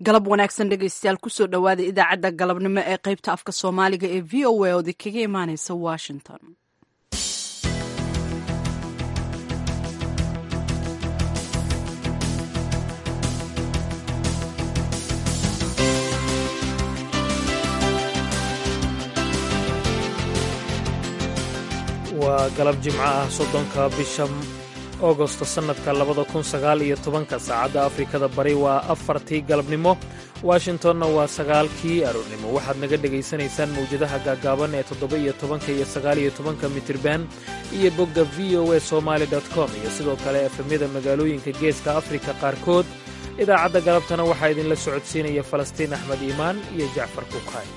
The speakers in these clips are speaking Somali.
galab wanaagsan dhegaystayaal kusoo dhowaada idaacadda galabnimo ee qaybta afka soomaaliga ee v o a oodi kaga imaaneysa washington waa galab jimco ah soddonka bisha agosto sannadka labada kun sagaal iyo tobanka saacadda afrikada bari waa afartii galabnimo washingtonna waa sagaalkii aroornimo waxaad naga dhegaysanaysaan mawjadaha gaagaaban ee toddoba iyo tobanka iyo sagaal iyo tobanka mitirban iyo bogga v o a somaali com iyo sidoo kale efemyada magaalooyinka geeska afrika qaarkood idaacadda galabtana waxaa idinla socodsiinaya falastiin axmed iimaan iyo jacfar kukaay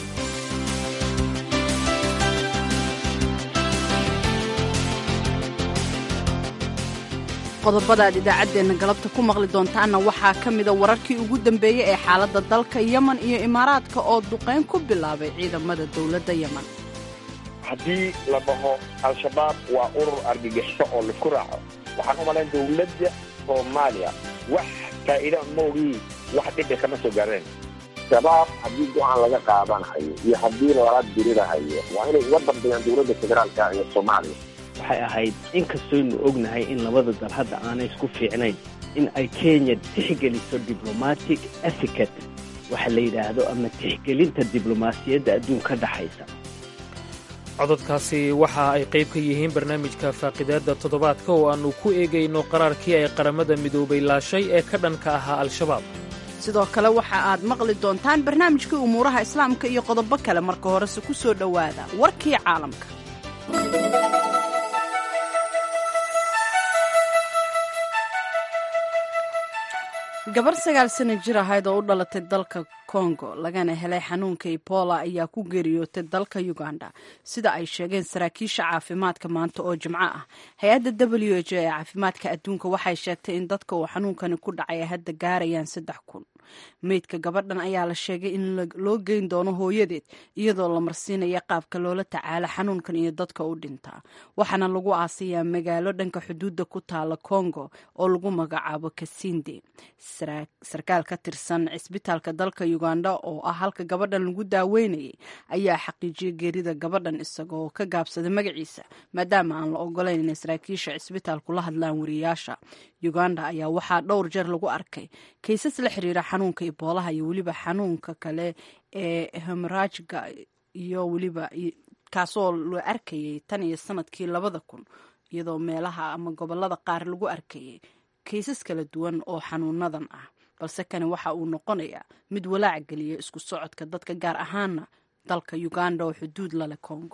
qodobada aad idaacaddeenna galabta ku maqli doontaanna waxaa ka mida wararkii ugu dambeeyey ee xaaladda dalka yemen iyo imaaraadka oo duqayn ku bilaabay ciidamada dowladda yemen haddii la dhaho al-shabaab waa urur argagixiso oo laisku raaco waxaan u malayn dowladda soomaaliya wax faa'iida maogii wax dhibi kama soo gaareen shabaab haddii go-aan laga qaadanayo iyo haddii lala dirirahayo waa inay uga dambeeyaan dowladda federaalka ee soomaaliya waxay ahayd in kastoynu ognahay in labada dal hadda aanay isku fiicnayn in ay kenya tixgeliso diblomatic etiquette waxa la yidhaahdo ama tixgelinta diblomaasiyadda adduunka dhexaysa cododkaasi waxa ay qayb ka yihiin barnaamijka faaqidaadda toddobaadka oo aannu ku eegayno qaraarkii ay qaramada midoobay laashay ee ka dhanka ahaa al-shabaab sidoo kale waxa aad maqli doontaan barnaamijkii umuuraha islaamka iyo qodobo kale marka horese ku soo dhowaada warkii caalamka gabar sagaal sana jir ahayd oo u dhalatay dalka kongo lagana helay xanuunka ebola ayaa ku geeriyootay dalka uganda sida ay sheegeen saraakiisha caafimaadka maanta oo jimco ah hay-adda w h ee caafimaadka adduunka waxay sheegtay in dadka uu xanuunkani ku dhacay ay hadda gaarayaan saddex kun meydka gabadhan ayaa la sheegay in loo geyn doono hooyadeed iyadoo la marsiinaya qaabka loola tacaalo xanuunkan iyo dadka u dhintaa waxaana lagu aasayaa magaalo dhanka xuduudda ku taala kongo oo lagu magacaabo kasinde sarkaal ka tirsan cisbitaalka dalka uganda oo ah halka gabadhan lagu daaweynayay ayaa xaqiijiyay geerida gabadhan isagoo ka gaabsaday magaciisa maadaama aan la ogolayn inay saraakiisha cisbitaalku la hadlaan wariyaasha uganda ayaa waxaa dhowr jeer lagu arkay kaysas la xiriira xanuunka iboolaha iyo weliba xanuunka kale ee hemorajga iyo weliba kaasoo la arkayay tan iyo sanadkii labada kun iyadoo meelaha ama gobolada qaar lagu arkayay kaysas kala duwan oo xanuunadan ah balse kani waxa uu noqonayaa mid walaac geliya isku socodka dadka gaar ahaana dalka uganda oo xuduud laleh congo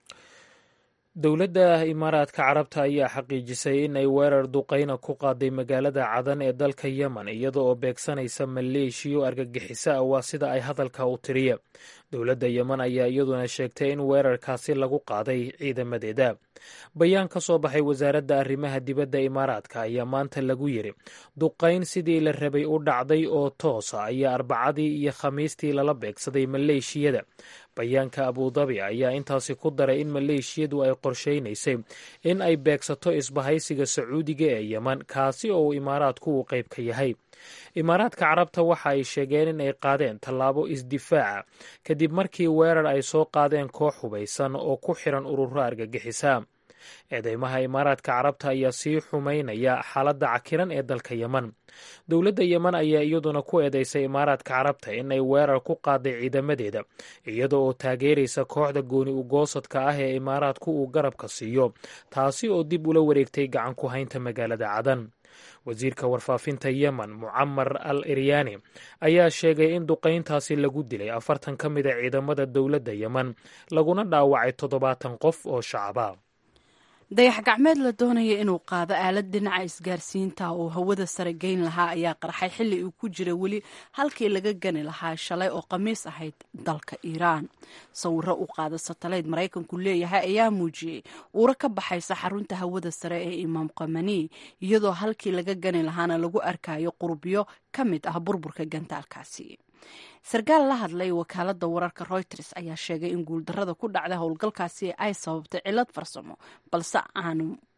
dowladda imaaraadka carabta ayaa xaqiijisay in ay weerar duqayna ku qaaday magaalada cadan ee dalka yemen iyada oo beegsanaysa maleeshiyo argagixiso ah waa sida ay hadalka u tiriya dowladda yemen ayaa iyaduna sheegtay in weerarkaasi lagu qaaday ciidamadeeda bayaan ka soo baxay wasaaradda arrimaha dibadda imaaraadka ayaa maanta lagu yiri duqayn sidii la rabay u dhacday oo toosa ayaa arbacadii iyo khamiistii lala beegsaday maleeshiyada bayaanka abudabi ayaa intaasi ku daray in maleeshiyadu ay qorshaynaysay in ay beegsato isbahaysiga sacuudiga ee yemen kaasi oo imaaraadku uu qayb ka yahay imaaraadka carabta waxa ay sheegeen in ay qaadeen tallaabo isdifaaca kadib markii weerar ay soo qaadeen koox hubaysan oo ku xiran ururo argagixisa eedeymaha imaaraadka carabta ayaa sii xumaynaya xaaladda cakiran ee dalka yemen dowladda yemen ayaa iyaduna ku eedeysay imaaraadka carabta in ay weerar ku qaaday ciidamadeeda iyada oo taageeraysa kooxda gooni ugoosadka ah ee imaaraadku uu garabka siiyo taasi oo dib ula wareegtay gacan ku haynta magaalada cadan wasiirka warfaafinta yemen mucamar al iryaani ayaa sheegay in duqayntaasi lagu dilay afartan ka mid a ciidamada dowladda yemen laguna dhaawacay toddobaatan qof oo shacaba dayax gacmeed la doonaya inuu qaado aalad dhinaca isgaarsiinta oo hawada sare geyn lahaa ayaa qarxay xilli uu ku jira weli halkii laga gani lahaa shalay oo khamiis ahayd dalka iiraan sawiro u qaada satalayd maraykanku leeyahay ayaa muujiyey uuro ka baxaysa xarunta hawada sare ee imaam kamani iyadoo halkii laga gani lahaana lagu arkayo qurubyo ka mid ah burburka gantaalkaasi sarkaal la hadlay wakaalada wararka reuters ayaa sheegay in guuldarada ku dhacda howlgalkaasi ay sababtay cilad farsamo balse aanu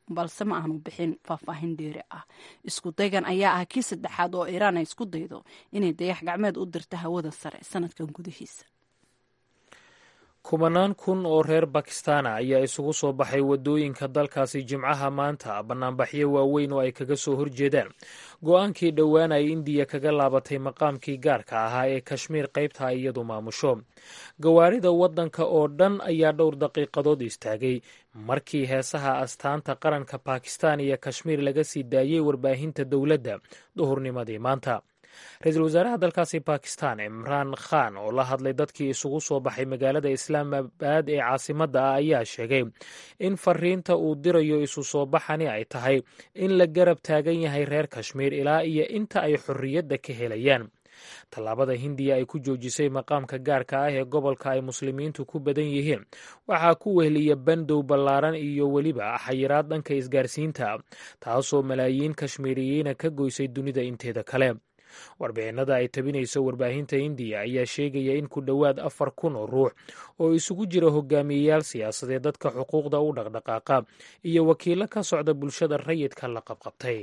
balse ma aanu bixin faahfaahin dheeri ah isku daygan ayaa ah kii saddexaad oo iiraan ay isku daydo inay dayax gacmeed u dirto hawada sare sanadkan gudihiisa kumanaan kun oo reer bakistana ayaa isugu soo baxay waddooyinka dalkaasi jimcaha maanta bannaanbaxyo waaweyn oo ay kaga soo horjeedaan go-aankii dhowaan ay indiya kaga laabatay maqaamkii gaarka ahaa ee kashmiir qaybta ay iyadu maamusho gawaarida waddanka oo dhan ayaa dhowr daqiiqadood istaagay markii heesaha astaanta qaranka bakistan iyo kashmiir laga sii daayey warbaahinta dowladda duhurnimadii maanta ra-iisul wasaaraha dalkaasi bakistan imraan khan oo la hadlay dadkii isugu soo baxay magaalada islaamabad ee caasimadda ah ayaa sheegay in fariinta uu dirayo isu soo baxani ay tahay in la garab taagan yahay reer kashmiir ilaa iyo inta ay xorriyadda ka helayaan tallaabada hindiya ay ku joojisay maqaamka gaarka ah ee gobolka ay muslimiintu ku badan yihiin waxaa ku wehliya bandow ballaaran iyo weliba xayiraad dhanka isgaarsiinta taasoo malaayiin kashmiiriyiina ka goysay dunida inteeda kale warbixinada ay tabinayso warbaahinta indiya ayaa sheegaya in ku dhowaad afar kun oo ruux oo isugu jira hogaamiyeyaal siyaasadeed dadka xuquuqda u dhaqdhaqaaqa iyo wakiilo ka socda bulshada rayidka la qabqabtay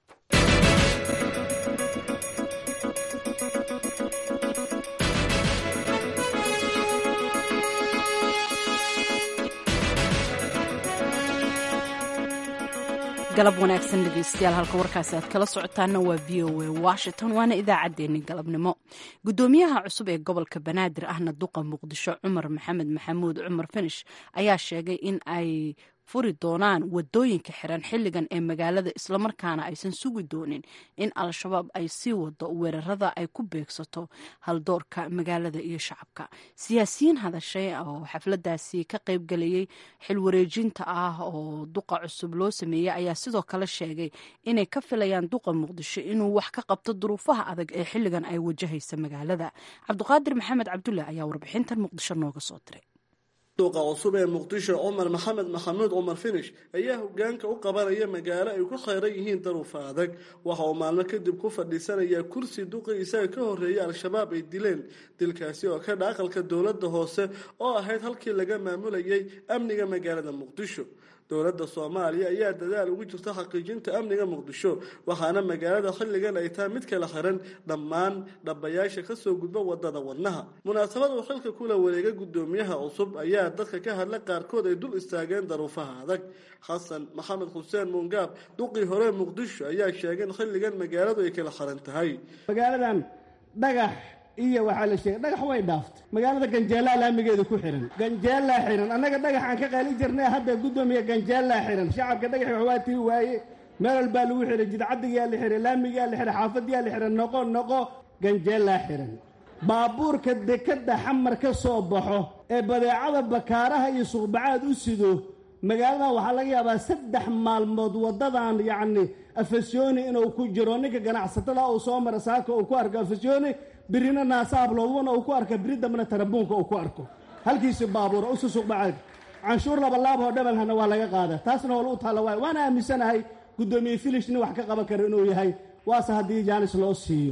galab wanaagsan dhegeystayaal halka warkaasi aad kala socotaana waa v o a washington waana idaacaddeenni galabnimo guddoomiyaha cusub ee gobolka banaadir ahna duqa muqdisho cumar maxamed maxamuud cumar finish ayaa sheegay in ay furi doonaan wadooyinka xiran xilligan ee magaalada islamarkaana aysan sugi doonin in al-shabaab ay sii wado weerarada ay ku beegsato haldoorka magaalada iyo shacabka siyaasiyiin hadashay oo xafladaasi ka qaybgalayay xilwareejinta ah oo duqa cusub loo sameeyey ayaa sidoo kale sheegay inay ka filayaan duqa muqdisho inuu wax ka qabto duruufaha adag ee xilligan ay wajahaysa magaalada cabdiqaadir maxamed cabdulle ayaa warbixintan muqdisho nooga soo diray duqa cusub ee muqdisho cumar maxamed maxamuud cumar finish ayaa hogaanka u qabanaya magaalo ay ku kheyran yihiin daruufa adag waxa uu maalmo kadib ku fadhiisanayaa kursi duqii isaga ka horreeyay al-shabaab ay dileen dilkaasi oo ka dha aqalka dowladda hoose oo ahayd halkii laga maamulayay amniga magaalada muqdisho dowladda soomaaliya ayaa dadaal ugu jirta xaqiijinta amniga muqdisho waxaana magaalada xilligan ay tahay mid kala xiran dhammaan dhabayaasha kasoo gudba wadada wadnaha munaasabad uu xilka kula wareega guddoomiyaha cusub ayaa dadka ka hadla qaarkood ay dul istaageen daruufaha adag xasan maxamed xuseen muungaab duqii hore muqdisho ayaa sheegay in xilligan magaaladu ay kala xiran tahay magaaladan dhagax iyo waxaa la sheegay dhagax way dhaaftay magaalada ganjeelaa laamigeeda ku xihan ganjeelaa xihan annaga dhagaxaan ka qaali jirnay hadda guddoomiya ganjeelaa xihan shacabka dhagaxi waxbaa tiri waaye meel walbaa lagu xihay jidcadigaa la xihay laamigaa la xihay xaafadiyaa la xihay noqo noqo ganjeelaa xihan baabuurka dekadda xamar ka soo baxo ee badeecada bakaaraha iyo suuqbacaad u sido magaaladan waxaa laga yaabaa saddex maalmood waddadan yacni afasyooni inuu ku jiro ninka ganacsatada uu soo mara saaka uu ku arko afasyooni birina naasaabloodwana uu ku arka biri dambena tarabuunka uu ku arko halkiisi baabuura usu suuqbacaad canshuur labalaab oo dhabalhana waa laga qaada taasna hool u taalla waay waana aaminsanahay guddoomiye filish nin wax ka qaban kara inuu yahay waase haddii jaanis loo siiyo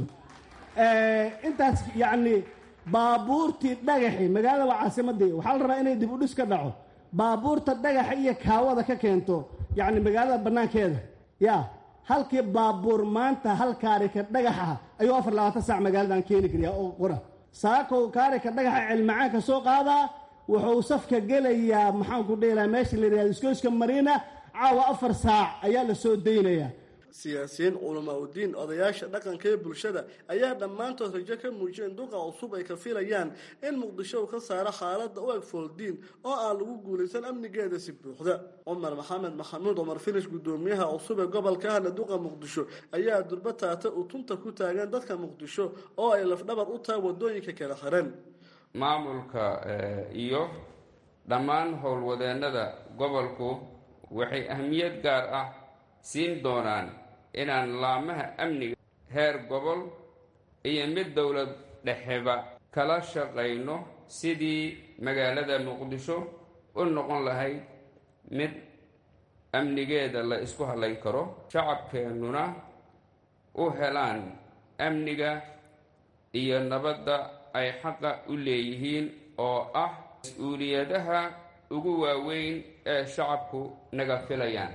intaas yacni baabuurtii dhagaxi magaalada waa caasimadii waxaa la rabaa inay dib u dhis ka dhaco baabuurta dhagaxa iyo kaawada ka keento yacni magaalada bannaankeeda ya halkii baabuur maanta hal kaarika dhagaxa ayuu afar labaatan saac magaaladan keeni kariyaa oo qora saakow kaarika dhagaxa cilmacaanka soo qaadaa wuxuu safka gelayaa maxaanku dhihilaha meesha la yidhahdo iskooyska mariina caawa afar saac ayaa la soo daynayaa siyaasiyiin culamaa udiin odayaasha dhaqanka ee bulshada ayaa dhammaantood rajo ka muujiyeen duqa cusub ay ka filayaan in muqdisho uu ka saaro xaaladda u eg fooldiin oo aan lagu guulaysan amnigeeda si buuxda cumar maxamed maxamuud cumar finish guddoomiyaha cusub ee gobolka ahna duqa muqdisho ayaa durba taata uu tunta ku taagan dadka muqdisho oo ay lafdhabar u tahay wadooyinka kala xiran maamulka iyo dhammaan howlwadeennada gobolku waxay ahmiyad gaar ah siin doonaan inaan laamaha amniga heer gobol iyo mid dowlad dhexeba kala shaqayno sidii magaalada muqdisho u noqon lahayd mid amnigeeda la isku hadlayn karo shacabkeennuna u helaan amniga iyo nabadda ay xaqa u leeyihiin oo ah mas-uuliyadaha ugu waaweyn ee shacabku naga filayaan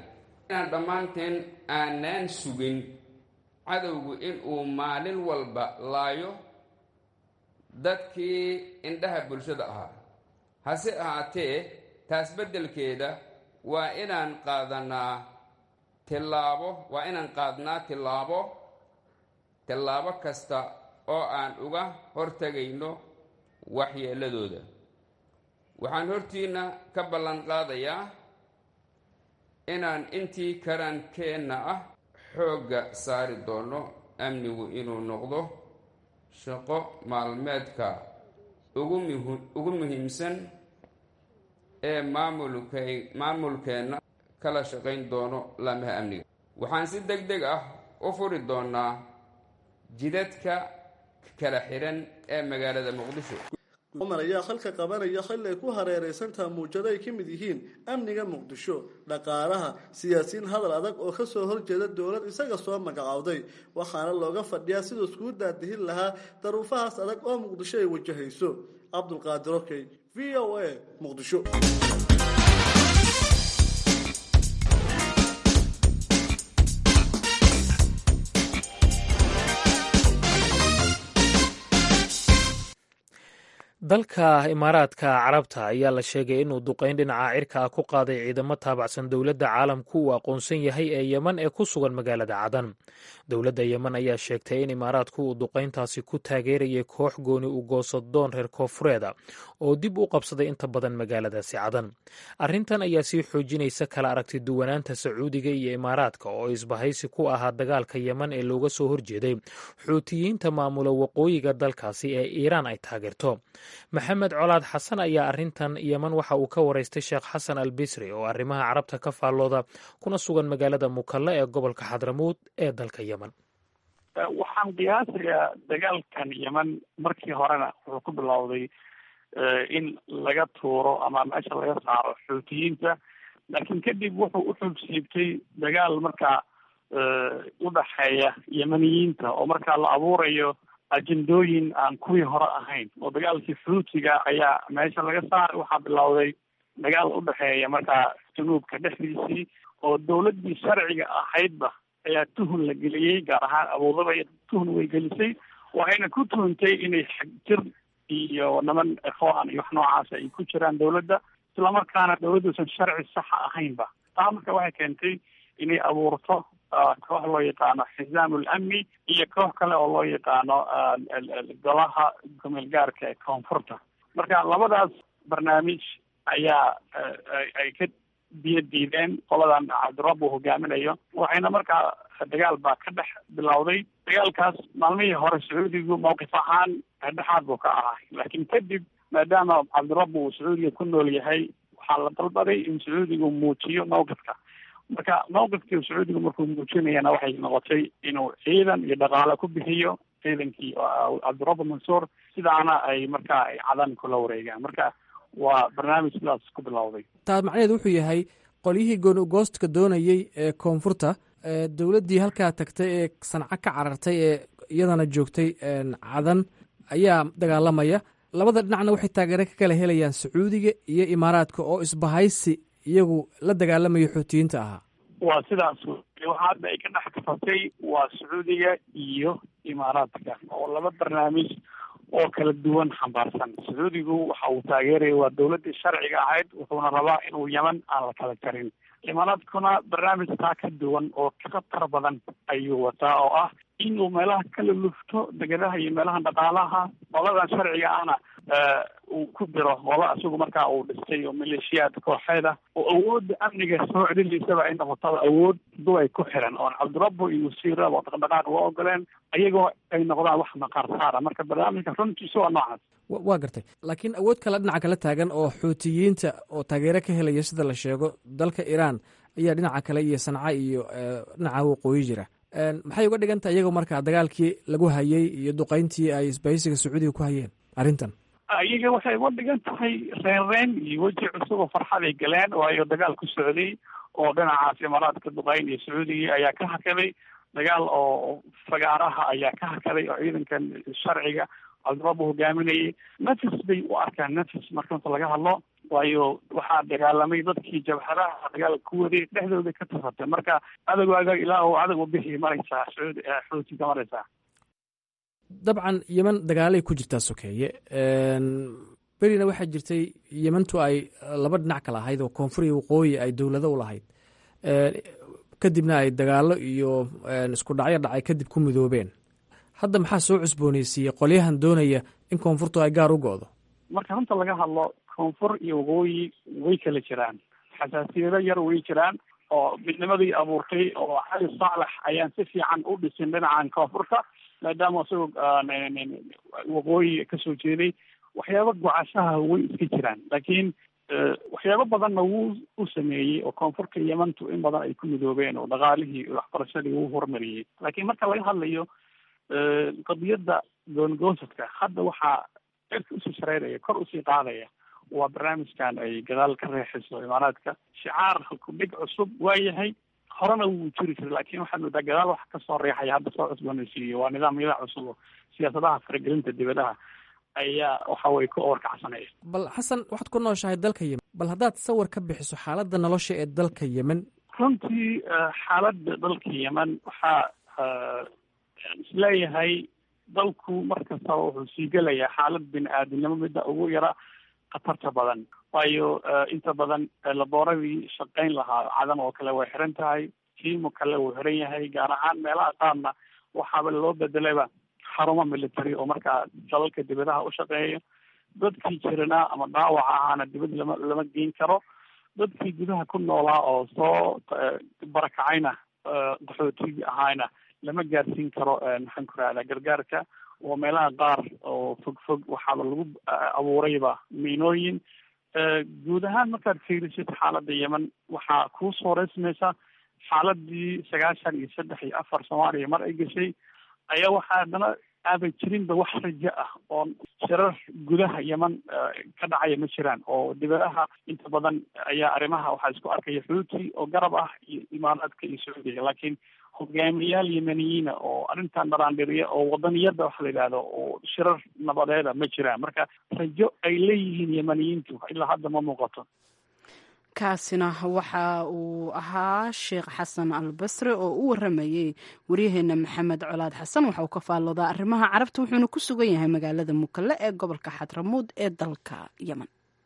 inaan dhammaanteen aanaan sugin cadowgu inuu maalin walba laayo dadkii indhaha bulshada ahaa hase ahaatee taas beddelkeeda waa inaan qaadanaa tillaabo waa inaan qaadnaa tillaabo tillaabo kasta oo aan uga hortegayno waxyeelladooda waxaan hortiinna ka ballan qaadayaa inaan intii karaankeenna ah xoogga saari doono amnigu inuu noqdo shaqo maalmeedka ugu muhiimsan ee maamulkay maamulkeenna kala shaqayn doono laamaha amniga waxaan si deg deg ah u furi doonaa jidadka kala xidhan ee magaalada muqdisho cumar ayaa halka qabanaya xilli ay ku hareeraysantaha muujado ay ka mid yihiin amniga muqdisho dhaqaalaha siyaasiyiin hadal adag oo ka soo horjeeda dowlad isaga soo magacowday waxaana looga fadhiyaa siduu iskugu daadihin lahaa daruufahaas adag oo muqdisho ay wajahayso cabdulqaadir okey v o a muqdisho dalka imaaraadka carabta ayaa la sheegay inuu duqeyn dhinaca cirka ah ku qaaday ciidamo taabacsan dowladda caalamku uu aqoonsan yahay ee yeman ee ku sugan magaalada cadan dowladda yeman ayaa sheegtay in imaaraadku uu duqeyntaasi ku taageerayay koox gooni u goosadoon reer koofureeda oo dib u qabsaday inta badan magaaladaasi cadan arrintan ayaa sii xoojinaysa kala aragti duwanaanta sacuudiga iyo imaaraadka oo isbahaysi ku ahaa dagaalka yeman ee looga soo horjeeday xuutiyiinta maamula waqooyiga dalkaasi ee iiraan ay taageerto maxamed colaad xasan ayaa arrintan yeman waxa uu ka waraystay sheekh xasan al bisri oo arrimaha carabta ka faallooda kuna sugan magaalada mukalle ee gobolka xadramuud ee dalka yeman waxaan qiyaasayaa dagaalkan yeman markii horena wuxuu ku bilowday in laga tuuro ama meesha laga saaro xuutiyiinta laakiin kadib wuxuu u xogsiibtay dagaal markaa udhaxeeya yemaniyiinta oo markaa la abuurayo ajendooyin aan kuwii hore ahayn oo dagaalkii xuutiga ayaa meesha laga saaray waxaa bilowday dagaal udhexeeya markaa junuubka dhexdiisii oo dawladdii sharciga ahaydba ayaa tuhun la geliyey gaar ahaan abuudaba tuhun way gelisay waxayna ku tuhuntay inay xagjir iyo niman ikhwaan iyo wax noocaasa ay ku jiraan dawladda islamarkaana dawladduusan sharci saxa ahaynba taa marka waxay keentay inay abuurto koox loo yaqaano xizaam lamni iyo koox kale oo loo yaqaano golaha gomeel gaarka ee koonfurta marka labadaas barnaamij ayaa ay ka biyo diideen qoladan cabdirab uu hogaaminayo waxayna markaa dagaal baa ka dhex bilowday dagaalkaas maalmihii hore sacuudigu mawqif ahaan dhexdhexaad buu ka ahaa laakiin kadib maadaama cabdirab uu sacuudiga ku nool yahay waxaa la dalbaday in sacuudigu muujiyo mawqifka marka mawqifkii sacuudigu markuu muujinayana waxay noqotay inuu ciidan iyo dhaqaale ku bixiyo ciidankii cabdirabbi mansuur sidaana ay markaa ay cadan kula wareegaan marka waa barnaamij sidaas ku bilowday taa macnaheedu wuxuu yahay qolyihii gooni ugoostka doonayey ee koonfurta dowladdii halkaa tagtay ee sanco ka carartay ee iyadana joogtay cadan ayaa dagaalamaya labada dhinacna waxay taageero ka kala helayaan sacuudiga iyo imaaraadka oo isbahaysi iyagu la dagaalamaya xuutiyiinta ahaa waa sidaas waxa hadda ay ka dhex kafatay waa sacuudiga iyo imaaraadka oo laba barnaamij oo kala duwan xambaarsan sacuudigu waxa uu taageeraya waa dawladdii sharciga ahayd wuxuuna rabaa inuu yeman aan la kala jarin imaaraadkuna barnaamij taa ka duwan oo ka khatar badan ayuu wataa oo ah inuu meelaha kala lufto degadaha iyo meelaha dhaqaalaha qoladan sharciga ahna uu ku diro qola isagu markaa uu dhistay oo maleeshiyaad kooxeeda oo awoodda amniga soo celinaysaba ay noqotaba awood duway ku xiran oon cabdirabbo iyo wasiirada oo dhaqdhaqaaq loo ogoleen ayagoo ay noqdaan wax maqaar saara marka barnaamijka runtiisa waa noocaas waa gartay laakiin awood kale dhinaca kala taagan oo xuutiyiinta oo taageero ka helaya sida la sheego dalka iiraan ayaa dhinaca kale iyo sanca iyo dhinaca waqooyi jira maxay uga dhigan tahay iyagoo markaa dagaalkii lagu hayay iyo duqeyntii ay isbahaysiga sacuudiga ku hayeen arrintan iyaga waxay uga dhigan tahay reenreen iyo weji cusub oo farxaday galeen waayo dagaal ku socday oo dhinacaas imaaraadka duqeyn iyo sacuudigii ayaa ka hakaday dagaal oo fagaaraha ayaa ka hakaday oo ciidankan sharciga cabdirabbu hogaaminayay nafis bay u arkaan nafis marka inta laga hadlo waayo waxaa dagaalamay dadkii jabhadaha dagaalka ku waday dhexdooda ka tasatay marka adagaaga ilaa uu adag u bixi maraysaa sacuudi xuuti ka maraysaa dabcan yeman dagaalay ku jirtaa sokeeye berina waxaa jirtay yemantu ay laba dhinac kala ahayd oo koonfur iyo waqooyi ay dowlado u lahayd kadibna ay dagaalo iyo isku dhacyo dhacay kadib ku midoobeen hadda maxaa soo cusbooneysiiyey qolyahan doonaya in koonfurtu ay gaar u go'do marka runta laga hadlo koonfur iyo waqooyi way kala jiraan xasaasiyado yar way jiraan oo midnimadii abuurtay oo cali saalax ayaan si fiican u dhisin dhinacan koonfurta maadaama isagoo waqooyi kasoo jeeday waxyaaba gocashaha way iska jiraan laakiin waxyaabo badanna wuu u sameeyey oo koonfurka yemantu in badan ay ku midoobeen oo dhaqaalihii waxbarashadii wuu horumariyey laakiin marka laga hadlayo qadiyadda goongoosadka hadda waxaa cirka usii shareyraya kor usii qaadaya waa barnaamijkan ay gadaal ka reexayso imaaraadka shicaar halkudhig cusub waa yahay horena wuu jiri jiray laakiin waxaad moodaa gadaal wax kasoo reexaya hadda soo cusboonaysiiyo waa nidaamyada cusub oo siyaasadaha faragelinta dibadaha ayaa waxa weye ku oorkacsanaya bal xasan waxaad ku nooshahay dalka yemen bal haddaad sawir ka bixiso xaaladda nolosha ee dalka yemen runtii xaaladda dalka yemen waxaa isleeyahay dalku mar kastaba wuxuu sii gelayaa xaalad bini aadamnimo midda ugu yara khatarta badan waayo inta badan labooradii shaqayn lahaa cadan oo kale way xiran tahay tiimo kale wuu xiran yahay gaar ahaan meelaha qaarna waxaaba loo bedelayba xarumo military oo markaa dalalka dibadaha u shaqeeya dadkii jiranaa ama dhaawaca ahaana dibad lama lama geyn karo dadkii gudaha ku noolaa oo soo barakacayna qaxootigii ahaana lama gaarsiin karo maxaan ku rahdaa gargaarka oo meelaha qaar oo fog fog waxaaba lagu abuurayba miinooyin guud ahaan markaad fiirisid xaaladda yemen waxaa kuu soo reysmaysa xaaladii sagaashan iyo saddex iyo afar soomaaliya mar ay gashay ayaa waxaa haddana aaban jirinba wax rajo ah oo shirar gudaha yemen ka dhacaya ma jiraan oo dibadaha inta badan ayaa arrimaha waxaa isku arkaya xuuti oo garab ah iyo imaaraadka iyo sacuudiga laakiin hogaamiyayaal yemeniyiina oo arrintan dharaandhiriya oo wadaniyada waxa la yidhahdo oo shirar nabadeeda ma jiraan marka rajo ay leeyihiin yemeniyiintu ilaa hadda ma muuqato kaasina waxa uu ahaa sheekh xasan al basre oo u waramayey waryaheena maxamed colaad xasan waxa uu ka faalloodaa arrimaha carabta wuxuuna ku sugan yahay magaalada mukalle ee gobolka xadramuud ee dalka yemen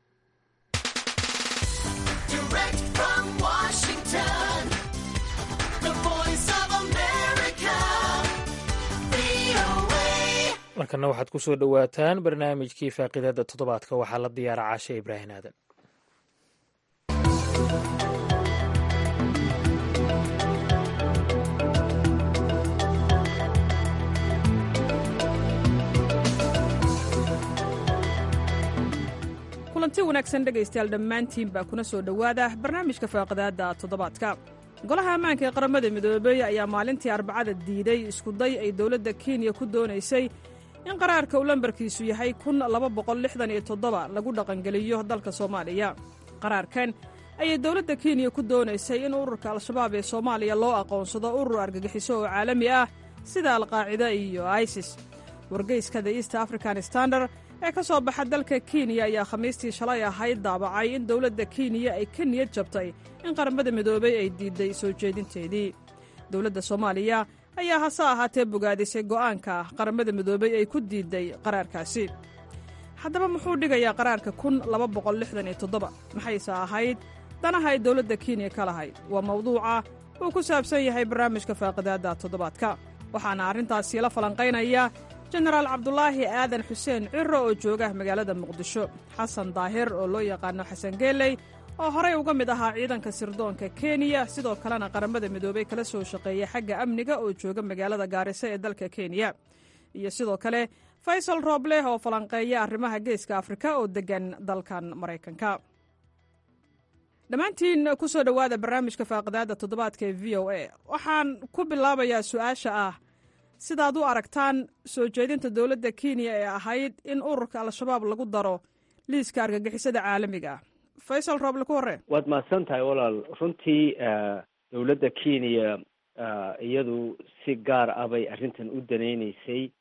markana waxaad ku soo dhowaataan barnaamijkii faaqidada toddobaadka waxaa la diyaara caashe ibraahin aadan kulanti wanaagsan dhegaystayaal dhammaantiin baa kuna soo dhowaada barnaamijka faaqidaadda toddobaadka golaha ammaanka ee qaramada midoobey ayaa maalintii arbacada diiday iskuday ay dowladda kenya ku doonaysay in qaraarka uu lambarkiisu yahay kun laba boqol lixdan iyo toddoba lagu dhaqangeliyo dalka soomaaliya qaraarkan ayay dowladda kenya ku doonaysay in ururka al-shabaab ee soomaaliya loo aqoonsado urur argagixiso oo caalami ah sida alqaacida iyo isis wargeyska the east african standard ee ka soo baxa dalka kenya ayaa khamiistii shalay ahayd daabacay in dowladda kenya ay ka niyad jabtay in qaramada midoobey ay diidday soo jeedinteedii dowladda soomaaliya ayaa hase ahaatee bogaadisay go'aanka qaramada midoobey ay ku diidday qaraarkaasi haddaba muxuu dhigayaa qaraarka kun laba boqol lixdan iyo toddoba maxayse ahayd danaha ay dowladda kenya ka lahayd waa mawduuca uu ku saabsan yahay barnaamijka faaqidaadda toddobaadka waxaana arrintaasi la falanqaynaya jenaraal cabdulaahi aadan xuseen ciro oo jooga magaalada muqdisho xasan daahir oo loo yaqaano xasan geeley oo horey uga mid ahaa ciidanka sirdoonka kenya sidoo kalena qaramada midoobey kala soo shaqeeya xagga amniga oo jooga magaalada gaariso ee dalka kenya iyo sidoo kale faysal roobleh oo falanqeeya arrimaha geeska afrika oo deggan dalkan maraykanka dhammaantiin ku soo dhowaada barnaamijka faaqidaadda toddobaadka ee v o a waxaan ku bilaabayaa su-aasha ah sidaad u aragtaan soo jeedinta dowladda kenya ee ahayd in ururka al-shabaab lagu daro liiska argagixisada caalamiga ah faysal rooble ku horre waad mahadsan tahay walaal runtii dowladda kenya iyadu si gaar ah bay arrintan u danaynaysay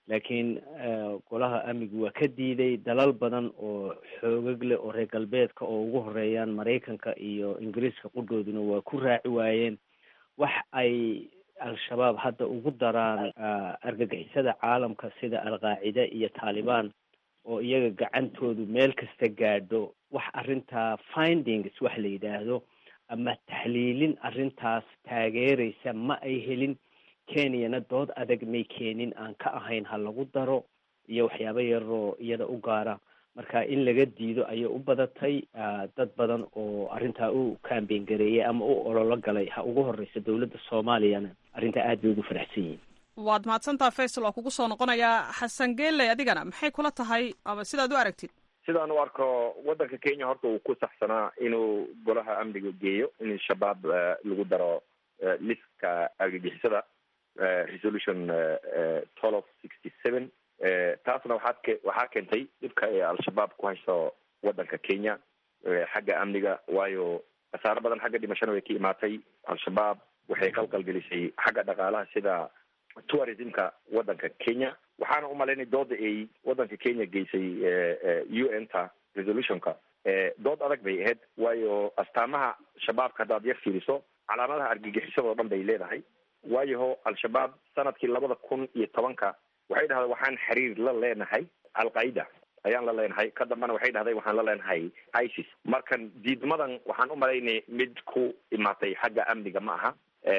laakiin golaha amnigu waa ka diiday dalal badan oo xoogag leh oo reer galbeedka oo ugu horeeyaan maraykanka iyo ingiriiska qudhooduna waa ku raaci waayeen wax ay al-shabaab hadda ugu daraan argagixisada caalamka sida al-qaacida iyo taalibaan oo iyaga gacantoodu meel kasta gaadho wax arrintaa findings wax la yidhaahdo ama taxliilin arrintaas taageeraysa ma ay helin kenyana dood adag may keenin aan ka ahayn ha lagu daro iyo waxyaabo yaroo iyada u gaara marka in laga diido ayay u badatay dad badan oo arrintaa u kambeyn gareeyay ama u ololo galay ha ugu horeysa dowladda soomaaliyana arrintaa aad bay ugu faraxsan yihin waad mahadsantaha faysal waa kugu soo noqonayaa xasan geeley adigana maxay kula tahay ama sidaad u aragtid sidaan u arko waddanka kenya horta uu ku saxsanaa inuu golaha amniga geeyo in shabaab lagu daro liska argagixisada resolution twelve sixty seven taasna waxaad ke waxaa keentay dhibka ay al-shabaab ku hayso waddanka kenya xagga amniga waayo khasaaro badan xagga dhimashana way ka imaatay al-shabaab waxay qalqalgelisay xagga dhaqaalaha sida tourismka waddanka kenya waxaana umalaynay dooda ay waddanka kenya geysay u n ta resolutionka dood adag bay ahayd waayo astaamaha shabaabka haddaad yar fiiriso calaamadaha argagixisada oo dhan bay leedahay waayaho al-shabaab sanadkii labada kun iyo tobanka waxay dhahday waxaan xiriir la leenahay al-qaida ayaan la leenahay ka dambana waxay dhahday waxaan la leenahay isis markan diidmadan waxaan u malaynay mid ku imaatay xagga amniga ma aha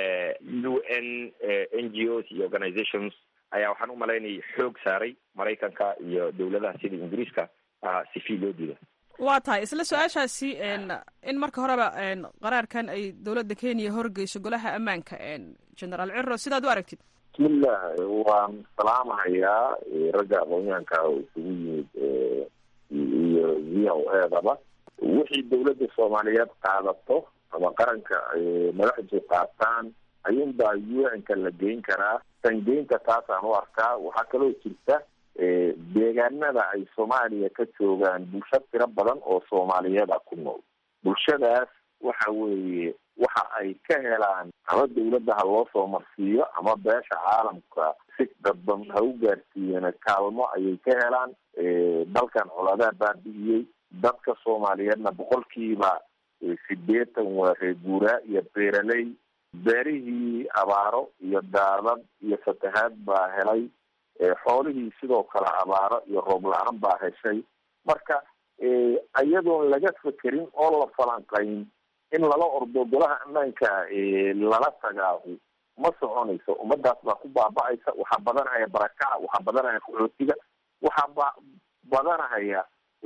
u n n g os iyo organizations ayaa waxaan u malaynay xoog saaray maraykanka iyo dowladaha sida ingiriiska si fii loo diida waa tahay isla su-aashaasi in marka horeba qaraarkan ay dowladda kenya horgeyso golaha ammaanka generaal ciro sidaad u aragtid bismillah waan salaamahayaa ragga aqoonyahanka oo isugu yimid iyo v o edaba wixii dowladda soomaaliyeed qaadato ama qaranka madaxdu qaataan ayuunbaa u n ka la geyn karaa sangeynta taasaan u arkaa waxaa kaloo jirta deegaanada ay soomaaliya ka joogaan bulsho tiro badan oo soomaaliyeeda ku nool bulshadaas waxa weeye waxa ay ka helaan ama dawladda ha loo soo marsiiyo ama beesha caalamka si dadban ha u gaarsiiyeen kaalmo ayay ka helaan dalkan coladaa baabi'iyey dadka soomaaliyeedna boqolkiiba sideetan waa reeguuraa iyo beeraley beerihii abaaro iyo daadad iyo fatahaad baa helay xoolihii sidoo kale abaaro iyo roob la-aan baa heshay marka iyadoon laga fekerin oo la falanqayn in lala ordo golaha ammaanka lala tagaahu ma soconayso ummadaas baa ku baaba-aysa waxaa badanahaya barakaca waxaa badanahaya qaxootiga waxaa ba badanahaya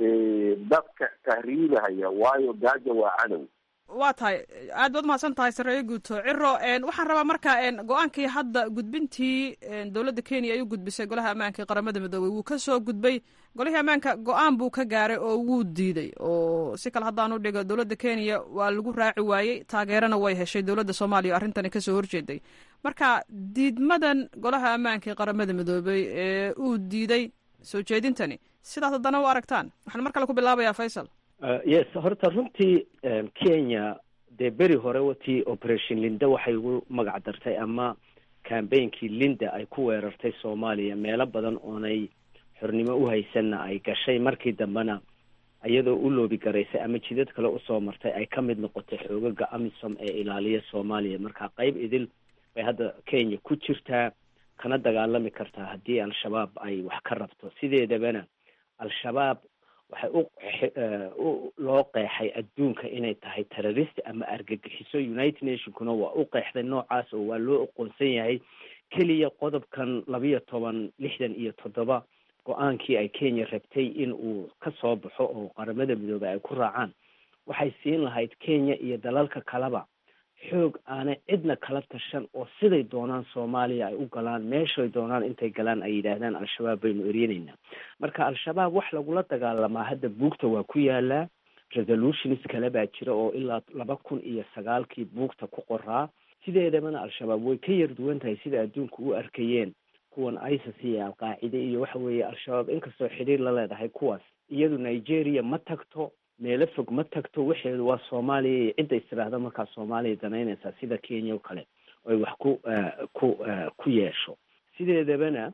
dadka tahriibahaya waayo gaaja waa cadow waa tahay aad baad umahadsan tahay sareeyo guuto ciro waxaan rabaa marka go-aankii hadda gudbintii dowladda kenya ay u gudbisay golaha ammaanka ee qaramada midoobey wuu kasoo gudbay golihii ammaanka go-aan buu ka gaaray oo wuu diiday oo si kale haddaan u dhigo dowladda kenya waa lagu raaci waayey taageerana way heshay dowladda soomaaliya o arrintani kasoo horjeeday marka diidmadan golaha ammaanka ee qaramada midoobey ee uu diiday soo jeedintani sidaas haddana u aragtaan waxaan mar kale ku bilaabayaa faysal yes horta runtii kenya dee beri hore watii operation linda waxay ugu magac dartay ama cambainkii linda ay ku weerartay soomaaliya meelo badan oonay xornimo u haysanna ay gashay markii dambena iyadoo u loobi garaysay ama jidad kale usoo martay ay ka mid noqotay xoogaga amisom ee ilaaliya soomaaliya marka qeyb idil bay hadda kenya ku jirtaa kana dagaalami kartaa haddii al-shabaab ay wax ka rabto sideedabana al-shabaab waxay u loo qeexay adduunka inay tahay terrorist ama argagixiso united nationkuna waa u qeexday noocaas oo waa loo aqoonsan yahay keliya qodobkan labiyo toban lixdan iyo toddoba go-aankii ay kenya rabtay in uu ka soo baxo oo qaramada midoobey ay ku raacaan waxay siin lahayd kenya iyo dalalka kaleba xoog aanay cidna kala tashan oo siday doonaan soomaaliya ay u galaan meeshay doonaan intay galaan ay yidhaahdaan al-shabaab baynu eryenaynaa marka al-shabaab wax lagula dagaalamaa hadda buugta waa ku yaalaa resolutions kale baa jira oo ilaa laba kun iyo sagaalkii buugta ku qoraa sideedabana al-shabaab way ka yar duwan tahay sida adduunka u arkayeen kuwan isis iyo alqaacide iyo waxa weeye al-shabaab inkastoo xidhiir la leedahay kuwaas iyadu nigeria ma tagto meelo fog ma tagto waxeedu waa soomaaliya iyo cidda istiraahda markaa soomaaliya danaynaysaa sida kenya oo kale oy wax ku ku ku yeesho sideedabana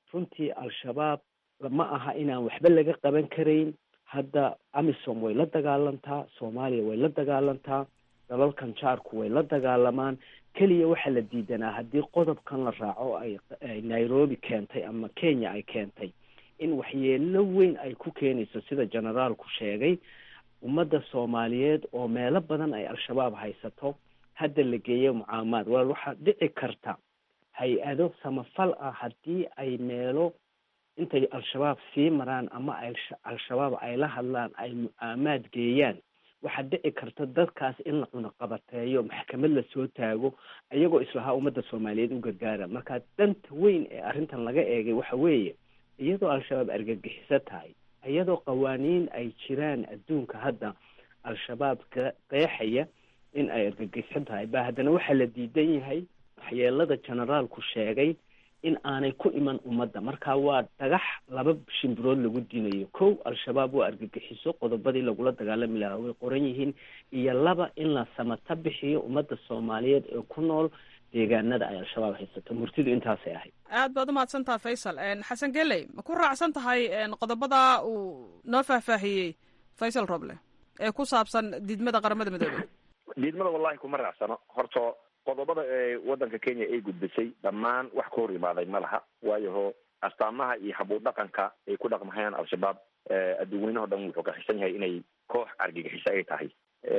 runtii al-shabaab ma aha inaan waxba laga qaban karayn hadda amisom way la dagaalantaa soomaaliya way la dagaalantaa dalalkan jaarku way la dagaalamaan keliya waxaa la diidanaa haddii qodobkan la raaco ay nairobi keentay ama kenya ay keentay in waxyeelo weyn ay ku keenayso sida generaalku sheegay ummadda soomaaliyeed oo meelo badan ay al-shabaab haysato hadda la geeyo mucaamaad walaal waxaa dhici karta hay-ado samafal ah haddii ay meelo intay al-shabaab sii maraan ama ay al-shabaab ay la hadlaan ay mucaamaad geeyaan waxaa dhici karta dadkaas in la cunaqabateeyo maxkamad lasoo taago iyagoo islahaa ummadda soomaaliyeed u gargaara marka danta weyn ee arrintan laga eegay waxa weeye iyadoo al-shabaab argagixiso tahay iyadoo qawaaniin ay jiraan adduunka hadda al-shabaab ka qeexaya in ay argagixiso tahay ba haddana waxaa la diidan yahay waxyeelada generaalku sheegay in aanay ku iman ummadda marka waa dhagax laba shimbirood lagu dinayo kow al-shabaab waa argagixiso qodobadii lagula dagaalami lahaa way qoran yihiin iyo laba in la samata bixiyo ummadda soomaaliyeed ee ku nool deegaanada ay al-shabaab haysato murtidu intaasay ahayd aad baad umahadsantaha faysal xasan geley ma ku raacsan tahay qodobada uu noo faahfaahiyey faysal roble ee ku saabsan diidmada qaramada midoobey diidmada wallahi kuma raacsano horta qodobada ee waddanka kenya ay gudbisay dhammaan wax ka hor imaaday ma laha waayaho astaamaha iyo habuu dhaqanka ay ku dhaqmahayaan al-shabaab adduunweynaho dhan wuxuu ka xisan yahay inay koox argagixiso ay tahay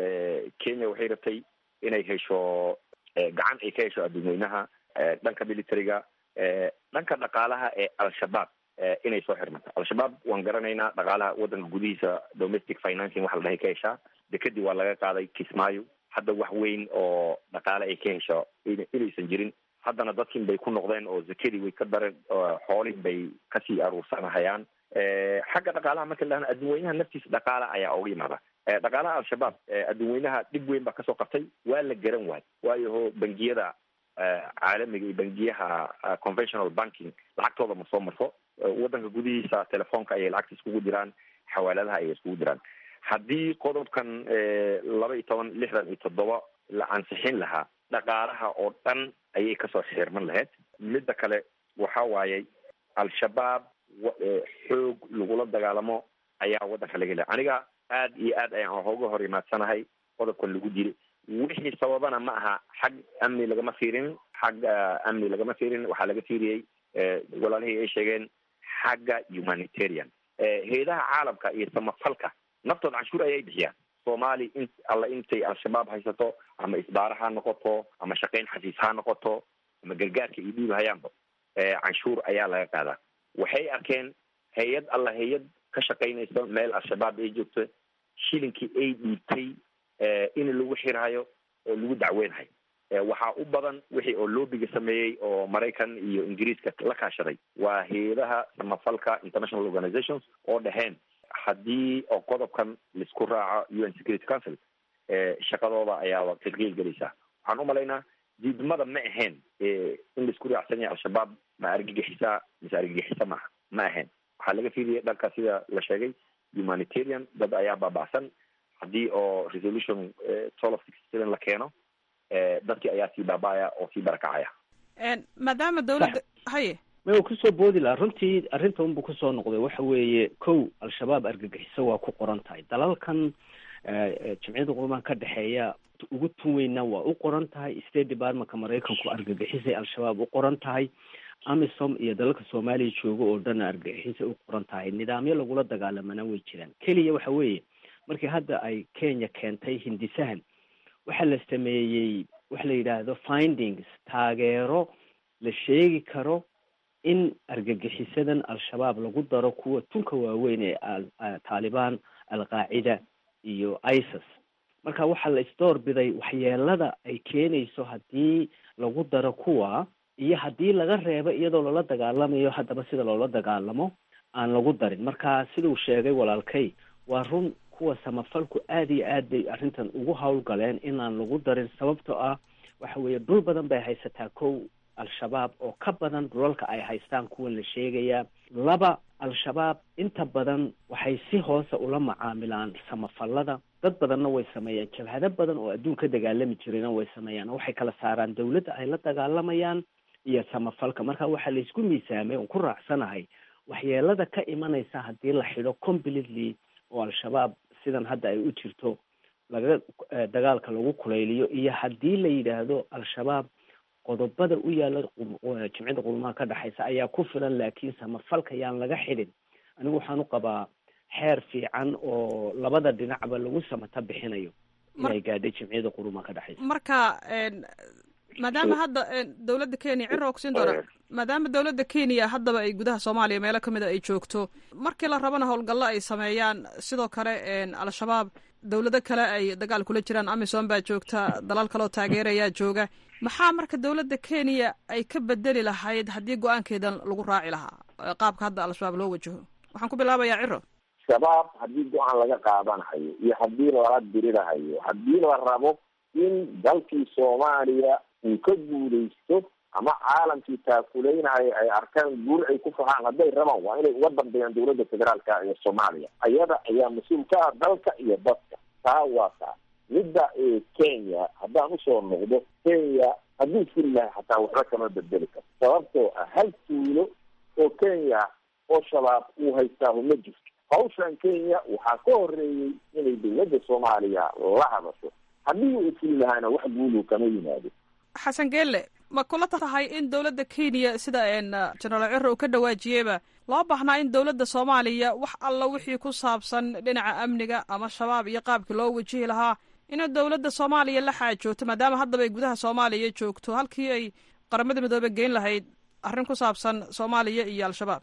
kenya waxay rabtay inay hesho gacan ay ka hesho adduunweynaha dhanka militariga dhanka dhaqaalaha ee al-shabaab inay soo xirmato al-shabaab waan garanaynaa dhaqaalaha waddanka gudihiisa domestic financing waxa la dhahay ka heshaa dekadii waa laga qaaday kismaayo hadda wax weyn oo dhaqaale ay ka hesho inaysan jirin haddana dadkin bay ku noqdeen oo zakadii way ka dareen xoolin bay kasii aruursanahayaan xagga dhaqaalaha marka la adduunweynaha naftiisa dhaqaala ayaa uga yimaada dhaqaalaha al-shabaab adduunweynaha dhib weyn baa kasoo qabtay waa la garan waay waayaho bangiyada caalamiga iyo bangiyaha conventional banking lacagtooda ma soo marto waddanka gudihiisa telefoonka ayay lacagta iskugu diraan xawaaladaha ayay iskugu diraan haddii qodobkan laba iyo toban lixdan iyo toddoba la ansixin lahaa dhaqaalaha oo dhan ayay kasoo xirman lahayd midda kale waxa waayey al-shabaab xoog lagula dagaalamo ayaa waddanka laga helay aniga aad iyo aad ayaan hooga hor imaadsanahay qodobkan lagu diri wixii sababana ma aha xag amni lagama fiirin xag amni lagama fiirin waxaa laga fiiriyey walaalihii ay sheegeen xagga humanitarian hay-adaha caalamka iyo samafalka naftooda canshuur ayay bixiyaan soomaali in alla intay al-shabaab haysato ama isbaara ha noqoto ama shaqayn xasiis ha noqoto ama gargaarka iyo dhiib hayaanba canshuur ayaa laga qaadaa waxay arkeen hay-ad alla hay-ad ka shaqaynaysa meel al-shabaab ay joogto shilinkii ay dhiibtay in lagu xirhayo oo lagu dacweynhayo waxaa u badan wixii oo loobiga sameeyey oo maraykan iyo ingiriiska la kaashaday waa hay-adaha samafalka international organizations oo dhaheen haddii oo qodobkan laisku raaco u n security council shaqadooda ayaaba tilqiil gelaysaa waxaan umalaynaa diidmada ma ahayn in laisku raacsan yahay al-shabaab ma argagixisa mise argagixisa maaha ma ahayn waxaa laga fiiriyay dhanka sida la sheegay humanitarian dad ayaa baaba'san haddii oo resolution twelve of sixty seven la keeno dadkii ayaa sii baaba'aya oo sii barakacaya maadaama dawladda haye ma uu kusoo boodi lahaa runtii arrinta unbu kusoo noqday waxa weeye kow al-shabaab argagixiso waa ku qoran tahay dalalkan jamciyadda qurumaha ka dhexeeya ugu tun weynna waa u qoran tahay state departmentka maraykanku argagixisay al-shabaab u qoran tahay amisom iyo dalalka soomaaliya jooga oo dhan argagixisay u qoran tahay nidaamyo lagula dagaalamana way jiraan keliya waxa weeye markii hadda ay kenya keentay hindisahan waxaa la sameeyey waxa la yidhaahdo findings taageero la sheegi karo in argagixisadan al-shabaab lagu daro kuwa tunka waaweyn ee taalibaan al-qaacida iyo isis marka waxaa la isdoor biday waxyeelada ay keenayso haddii lagu daro kuwa iyo haddii laga reebo iyadoo loola dagaalamayo haddaba sida loola dagaalamo aan lagu darin marka siduu sheegay walaalkay waa run kuwa samafalku aada iyo aad bay arrintan ugu howlgaleen inaan lagu darin sababtoo ah waxa weeye dhul badan bay haysataa kow al-shabaab oo ka badan dhulalka ay haystaan kuwan la sheegayaa laba al-shabaab inta badan waxay si hoose ula macaamilaan samafalada dad badanna way sameeyaan jabhado badan oo adduun ka dagaalami jirayna way sameeyaan waxay kala saaraan dawladda ay la dagaalamayaan iyo samafalka marka waxaa laysku miisaamay oon ku raacsanahay waxyeelada ka imanaysa haddii la xidho completely oo al-shabaab sidan hadda ay u jirto laga dagaalka lagu kulayliyo iyo haddii la yidhaahdo al-shabaab qodobada u yaala jimcida qurmaha ka dhexaysa ayaa ku filan laakiin samafalka yaan laga xidhin anigu waxaan u qabaa xeer fiican oo labada dhinacba lagu samata bixinayo inay gaadhay jimciyada qurumaha ka dhexaysa marka maadaama hadda dowladda kenya ciro kusiin doona maadaama dowladda kenya haddaba ay gudaha soomaaliya meelo kamid a ay joogto markii la rabana howlgallo ay sameeyaan sidoo kale al-shabaab dowlado kale ay dagaal kula jiraan amisom baa joogta dalal kaleoo taageerayaa jooga maxaa marka dowladda kenya ay ka bedeli lahayd haddii go-aankeedan lagu raaci lahaa qaabka hadda al-shabaab loo wajaho waxaan ku bilaabayaa ciro shabaab haddii go-aan laga qaadanahayo iyo haddii lala dirirahayo haddii la rabo in dalkii soomaaliya uu ka guulaysto ama caalamkii taakuleynahay ay arkaan guul ay ku fahaan hadday rabaan waa inay uga dambeeyaan dowladda federaalka ee soomaaliya ayada ayaa mas-uul ka ah dalka iyo dadka taa waa taa midda kenya haddaan usoo noqdo kenya hadduu furi lahay xataa waxba kama bedeli karto sababtoo ah hal tuulo oo kenya oo shabaab uu haystaahu ma jirto hawshan kenya waxaa ka horeeyey inay dowladda soomaaliya la hadasho haddii uu fuli lahaana wax guulu kama yimaado xasan geelle ma kula tahay in dowladda kenya sida jenaraal ciro uu ka dhawaajiyeyba loo baahnaa in dowladda soomaaliya wax alla wixii ku saabsan dhinaca amniga ama shabaab iyo qaabkii loo wajihi lahaa inay dowladda soomaaliya la xaajoogto maadaama haddaba ay gudaha soomaaliya joogto halkii ay qaramada midoobe geyn lahayd arrin ku saabsan soomaaliya iyo al-shabaab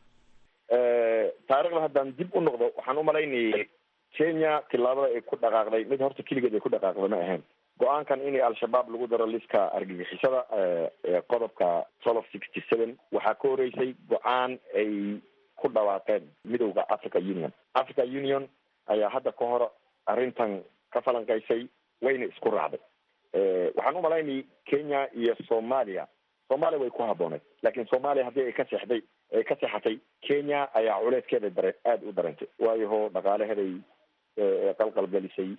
taarikhda haddaan dib u noqdo waxaan umalaynayay kenya tillaabada ay ku dhaqaaqday mid horta keligeed ay ku dhaqaaqday ma ahayn go-aankan in al-shabaab lagu daro liska argagixisada qodobka twelve sixty seven waxaa ka horeysay go-aan ay ku dhawaaqeen midowda africa union africa union ayaa hadda ka hor arrintan ka falanqaysay wayna isku raacday waxaan umalaynayay kenya iyo soomaaliya soomaaliya way ku habbooneed laakiin soomaaliya haddii ay ka seexday ay ka seexatay kenya ayaa culeyskeeda dare aada u dareentay waayaho dhaqaalaheeday qalqalgelisay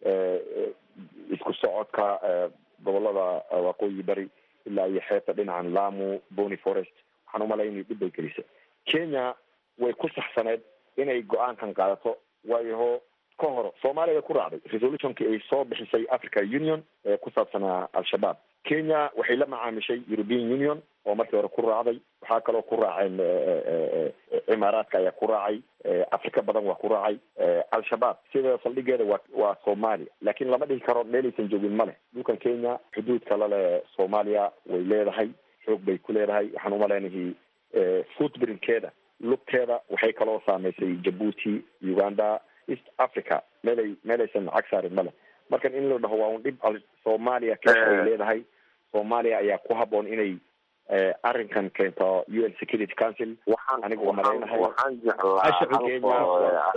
isku socodka gobolada waqooyi bari ilaa iyo xeebta dhinacan lamu bony forest waxaan umalaynay dhib bay gelisay kenya way ku saxsaneed inay go-aankan qaadato waayaho ka hor soomaaliya way ku raacday resolutionkii ay soo bixisay africa union ee ku saabsanaa al-shabaab kenya waxay la macaamishay european union oo markii hore ku raacday waxaa kaloo ku raaceen cimaaraadka ayaa ku raacay afrika badan waa ku raacay al-shabaab sida saldhigeeda waa waa soomaaliya laakiin lama dhihi karo meelaysan joogin ma leh dhulkan kenya xuduudka lale soomaaliya way leedahay xoog bay ku leedahay waxaan umaleynahay footbrinkeeda lugteeda waxay kaloo saameysay jabuuti uganda east africa meelay meelaysan cag saarin ma leh markan in la dhaho waa un dhib soomaaliya keena ay leedahay soomaaliya ayaa ku haboon inay arrinkan keento u n security council waxaan aniga waa malaynahay waxaan jeclaa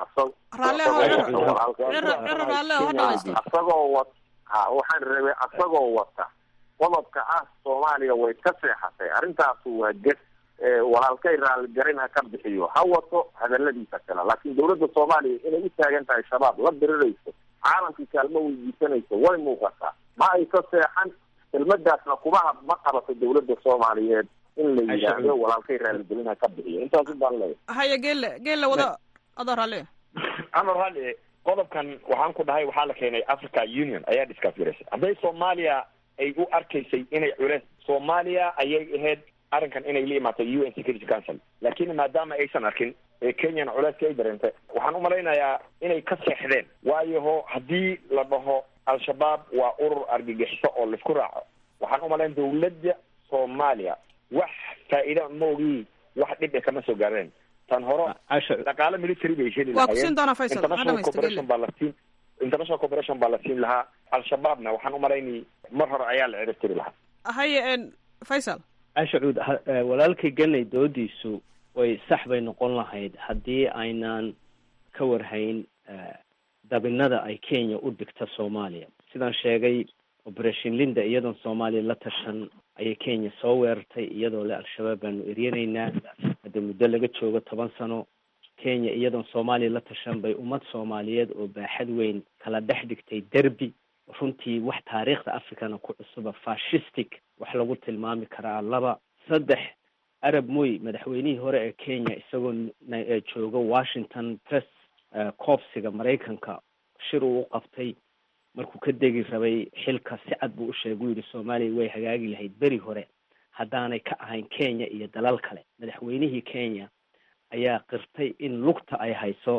asagoo wat ha waxaan rabay asagoo wata qodobka ah soomaaliya way ka seexatay arrintaasu waa ges walaalkay raaligarin ha ka bixiyo ha wato hadaladiisa kale laakiin dowladda soomaaliya inay u taagan tahay shabaab la dirirayso caalamkii kaalmo weydiisanayso way muuqataa ma ay ka seexan kelmadaasna kuma ma qabato dowladda soomaaliyeed in la yidhaahdo walaalkay raaligelin ha ka bixiyo intaas baan leeyahay haya geelle geelle wada adoo raalli amar raalli qodobkan waxaan ku dhahay waxaa la keenay africa union ayaa discuss garaysay hadday soomaaliya ay u arkaysay inay culeys soomaaliya ayay ahayd arrinkan inay la imaato u n security council laakiin maadaama aysan arkin ee kenyana culeyska ay dareentay waxaan umalaynayaa inay ka seexdeen waayaho haddii la dhaho al-shabaab waa urur argagixiso oo laisku raaco waxaan umalayn dawladda soomaaliya wax faa'iida maogii wax dhib e kama soo gaareen tan hore dhaqaale military bay heli waa kusiin doonaa faysal international cooperation baa la siin international cooperation baa la siin lahaa al-shabaabna waxaan umalaynay mar hore ayaa la cirib tiri lahaa haye faysal ashacuud walaalkay ganay doodiisu way sax bay noqon lahayd haddii aynaan ka warhayn dabinada ay kenya u dhigta soomaaliya sidaan sheegay operation linda iyadoon soomaaliya la tashan ayay kenya soo weerartay iyadoo le al-shabaab baanu eryanaynaa hadda muddo laga joogo toban sano kenya iyadoon soomaaliya la tashan bay ummad soomaaliyeed oo baaxad weyn kala dhex dhigtay derby runtii wax taariikhda africana ku cusuba fashistic wax lagu tilmaami karaa laba saddex arab moy madaxweynihii hore ee kenya isagoo jooga washington press coopsiga maraykanka shir uu u qabtay markuu ka degi rabay xilka si cad buu u sheegay u yidhi soomaaliya way hagaagi lahayd beri hore haddaanay ka ahayn kenya iyo dalal kale madaxweynihii kenya ayaa qirtay in lugta ay hayso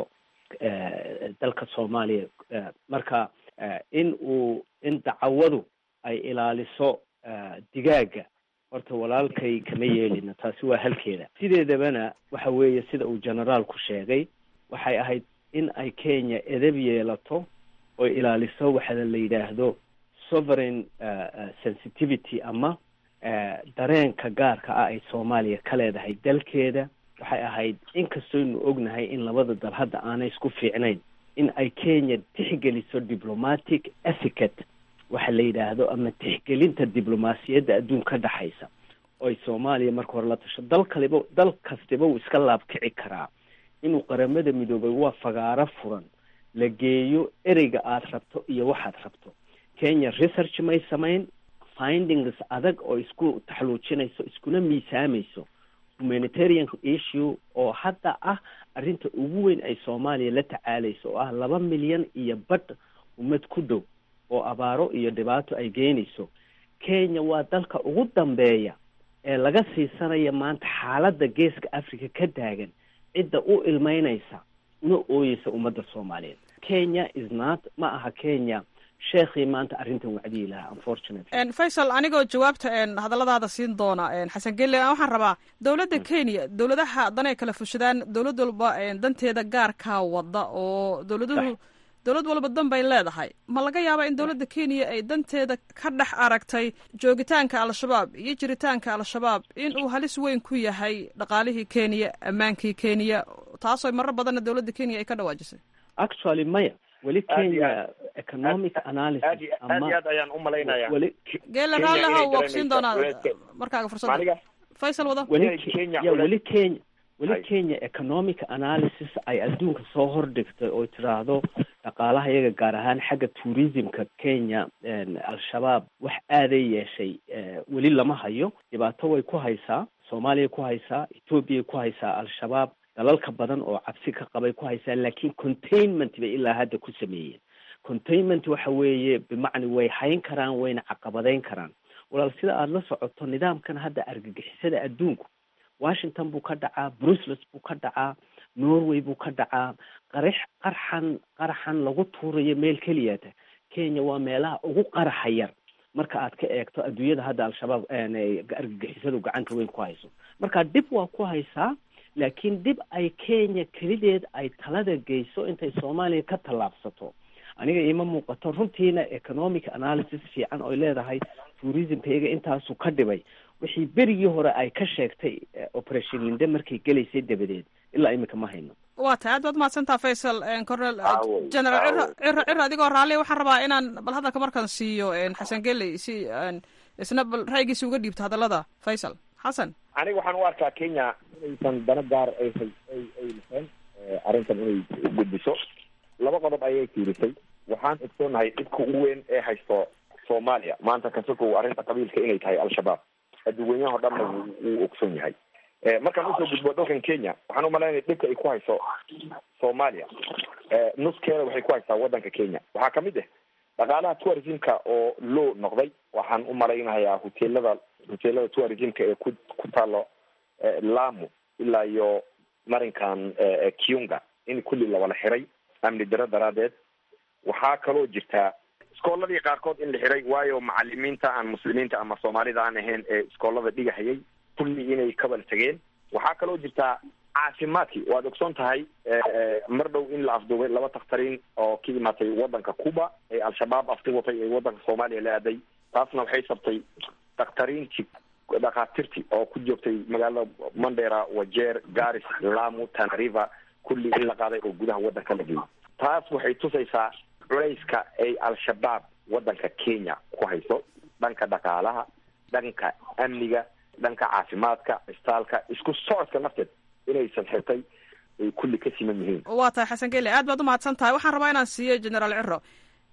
dalka soomaaliya marka in uu in dacawadu ay ilaaliso digaaga horta walaalkay kama yeelina taasi waa halkeeda sideedabana waxa weeye sida uu generaalku sheegay waxay ahayd in ay kenya edab yeelato oo ilaaliso waxa la yidhaahdo sovereign sensitivity ama dareenka gaarka ah ay soomaaliya ka leedahay dalkeeda waxay ahayd inkastooynu ognahay in labada dal hadda aanay isku fiicnayn in ay kenya tixgeliso diplomatic ethicate waxa la yidhaahdo ama tixgelinta diblomaasiyadda adduun ka dhexaysa oo ay soomaaliya marka hore la tasho dal kaliba dal kastiba uu iska laabkici karaa inuu qaramada midoobay waa fagaaro furan la geeyo ereyga aad rabto iyo waxaad rabto kenya research may samayn findings adag oo isku taxluujinayso iskuna miisaamayso humanitarian issue oo hadda ah arrinta ugu weyn ay soomaaliya la tacaalayso oo ah laba milyan iyo badh ummad ku dhow oo abaaro iyo dhibaato ay geynayso kenya waa dalka ugu dambeeya ee laga siisanaya maanta xaaladda geeska africa ka taagan cidda u ilmeynaysa una ooyeysa ummadda soomaaliyeed kenya is not ma aha kenya sheekhii maanta arrintan wacdiyi lahaa unfortunately faysal anigoo jawaabta hadalladaada siin doona xasan gelle waxaan rabaa dowladda kenya dowladaha danay kala fushadaan dowlad walba danteeda gaarkaa wada oo dowladuhu dowlad walba dan bay leedahay ma laga yaabaa in dowladda kenya ay danteeda ka dhex aragtay joogitaanka al-shabaab iyo jiritaanka al-shabaab in uu halis weyn ku yahay dhaqaalihii kenya ammaankii kenya taasoo marar badanna dowladda kenya ay ka dhawaajisay actually maya weli kenya economic analysis aad iyo aad ayaan u malaynaya weli geele raalliha waa kusiin doonaa markaaga fursadda faysal wada weli Kenya ya ule- weli kenya weli Ay. kenya economic analysis ay adduunka soo hordhigtay oo tiraahdo dhaqaalaha iyaga gaar ahaan xagga tourismka kenya al-shabaab wax aaday yeeshay eh, weli lama hayo dhibaato way ku haysaa soomaaliya ku haysaa ethoobiya ku haysaa al-shabaab dalalka badan oo cabsi ka qabay ku haysaa laakiin containment bay ilaa hadda ku sameeyeen containment waxa weeye bimacni way hayn karaan wayna caqabadeyn karaan walaal sida aada la socoto nidaamkan hadda argagixisada adduunku washington buu ka dhacaa brussels buu ka dhacaa norway buu ka dhacaa qarix qarxan qaraxan lagu tuurayo meel keliyata kenya waa meelaha ugu qaraxa yar marka aad ka eegto adduunyada hadda al-shabaab ay argagixisadu gacanta weyn ku hayso marka dhib waa ku haysaa laakiin dhib ay kenya kelideed ay talada geyso intay soomaaliya ka tallaabsato aniga iima muuqato runtiina economic analysis fiican oy leedahay tourismka iyaga intaasu ka dhibay wixii berigii hore ay ka sheegtay eh, operation linde markay gelaysay dabadeed ilaa imika ma hayno waa tahay aad baad mahadsantaa faysal cornel Aawo, general ciro aawo. ciro ciro adigoo raalli waxaan rabaa inaan bal hadalka markaan siiyo xasan geley si aan isna bal ra'yigiisa uga dhiibto hadallada faysal xasan aniga waxaan u arkaa kenya inaysan dana gaar ay hay ay ay lahayn eh, arrintan inay gudbiso laba qodob ayay fiirisay waxaan ogsoonahay dhibka ugu weyn ee haysto soomaaliya maanta kasokow arrinta qabiilka inay tahay al-shabaab adduunweynaha o dhanna wuu wuu ogsoon yahay Eh, markaan usoo gudbo dalkan kenya waxaan umalaynaya dhibka ay ku hayso soomaaliya eh, nuskeeda waxay ku haysaa wadanka kenya waxaa kamid ah dhaqaalaha tourismka oo loo noqday waxaan u malaynayaa hoteelada hoteelada tourismka ee ku ku taalo eh, lamu ilaa iyo marinkan eh, eh, kiunga in kulli lawala xiray amni daro daraadeed waxaa kaloo jirtaa iskooladii qaarkood in la xiray waayo macalimiinta aan muslimiinta ama soomaalida aan ahayn ee iskoolada dhigahayay kulli inay kabal tegeen waxaa kaloo jirtaa caafimaadkii waad ogsoon tahay eh, eh, mar dhow in la afduubay laba takhtariin oo ka imaatay wadanka cuba ee al-shabaab afti watay ee wadanka soomaaliya la aaday taasna waxay sabtay dakhtariintii dhakhaatiirtii oo ku joogtay magaalada mandera wajeer garis lamu tanariva kulli in la qaaday oo gudaha wadanka la geeyay taas waxay tusaysaa culayska ay al-shabaab wadanka kenya ku hayso dhanka dhaqaalaha dhanka amniga dhanka caafimaadka istaalka isku socodka nafteed inaysan xirtay ay kulli ka siman yihiin waa tahay xasan gele aad baad u mahadsan tahay waxaan rabaa inaan siiyo generaal ciro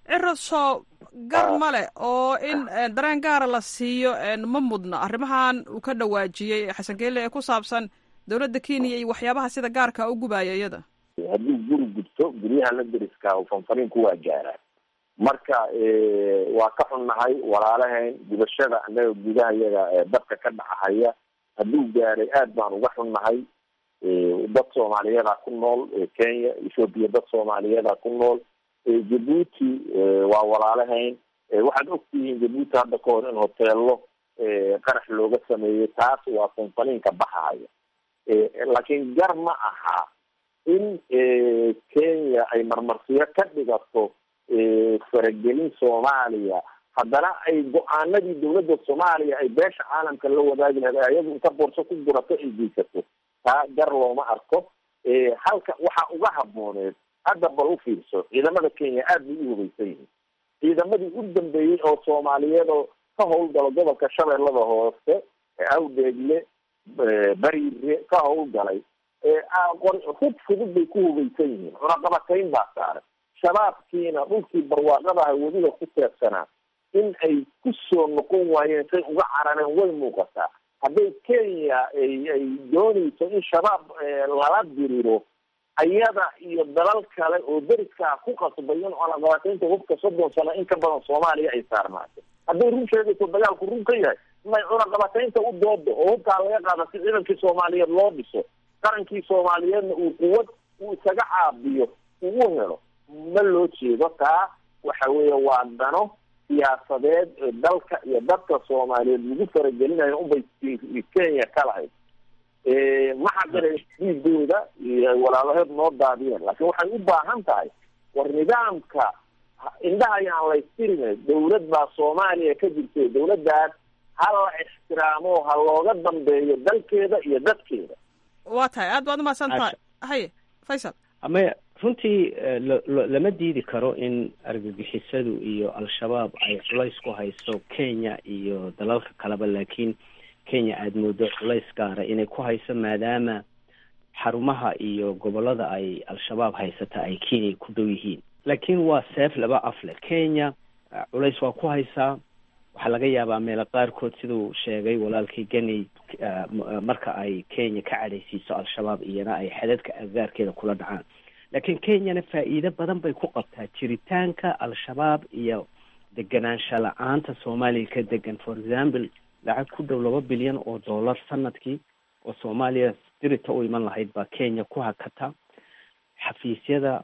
ciro soo gar ma leh oo in dareen gaara la siiyo ma mudna arrimahan uu ka dhawaajiyey xasan geele ee ku saabsan dowladda kenya iyo waxyaabaha sida gaarka u gubaya iyada hadduu guri gudto guryaha la deriska fanfaniinku waa gaaraan marka waa ka xunnahay walaalahayn gubashada annaga gudaha yaga dabka ka dhacahaya hadduu gaaray aad baan uga xunnahay dad soomaaliyeeda ku nool kenya ethoobiya dad soomaaliyeeda ku nool jabuuti waa walaalahayn waxaad ogtihiin jabuuti hadda ka hor in hoteelo qarax looga sameeyey taas waa fanfaniinka baxahaya laakiin gar ma aha in kenya ay marmarsiyo ka dhigato faragelin soomaaliya haddana ay go-aanadii dawladda soomaaliya ay beesha caalamka la wadaagi lahayd ayadu inta borso ku gurato ay geysato taa gar looma arko halka waxaa uga habooneed hadda bal u fiirso ciidamada kenya aad bay u hubaysan yihiin ciidamadii u dambeeyey oo soomaaliyeed oo ka howlgalo gobolka shabeellada hoose awdeegle bariire ka howlgalay hub fudud bay ku hubaysan yihiin cunaqabatayn baa saaran shabaabkiina dhulkii barwaaqadaha weliba ku teebsanaa in ay ku soo noqon waayeen say uga carareen way muuqataa hadday kenya ay ay doonayso in shabaab lala diriro ayada iyo dalal kale oo deriskaa ku qasbay in cunaqabataynta hubka soddon sano in ka badan soomaaliya ay saarnaato hadday run sheegayso dagaalku run ka yahay may cunaqabataynta u doodo oo hubkaa laga qaada si ciidankii soomaaliyeed loo dhiso qarankii soomaaliyeedna uu quwad uu isaga caabiyo ugu helo ma loo jeedo taa waxa weeye waa dano siyaasadeed ee dalka iyo dadka soomaaliyeed lagu faragelinayo unbay kenya ka lahayd ma xaqira dhiigooda iyo walaalaheed noo daadiyeen laakiin waxay u baahan tahay war nidaamka indhaha ayaan laystirina dawlad baa soomaaliya ka jirtay dawladdaas ha la ixtiraamo ha looga dambeeyo dalkeeda iyo dadkeeda waa tahay aad baad umahadsan tahay haye faysal ama runtii lama diidi karo in argagixisadu iyo al-shabaab ay culays ku hayso kenya iyo dalalka kaleba laakiin kenya aada moodo culays gaara inay ku hayso maadaama xarumaha iyo gobolada ay al-shabaab haysata ay kenya ku dhow yihiin laakiin waa seef laba afle kenya culays waa ku haysaa waxaa laga yaabaa meelo qaarkood siduu sheegay walaalkii ganey marka ay kenya ka cadhaysiiso al-shabaab iyana ay xadadka agaarkeeda kula dhacaan laakiin kenyana faa'iido badan bay ku qabtaa jiritaanka al-shabaab iyo deganaansha la-aanta soomaaliya ka degan for example lacag ku dhow laba bilyan oo dollar sanadkii oo soomaaliya dirita u iman lahayd baa kenya ku hakata xafiisyada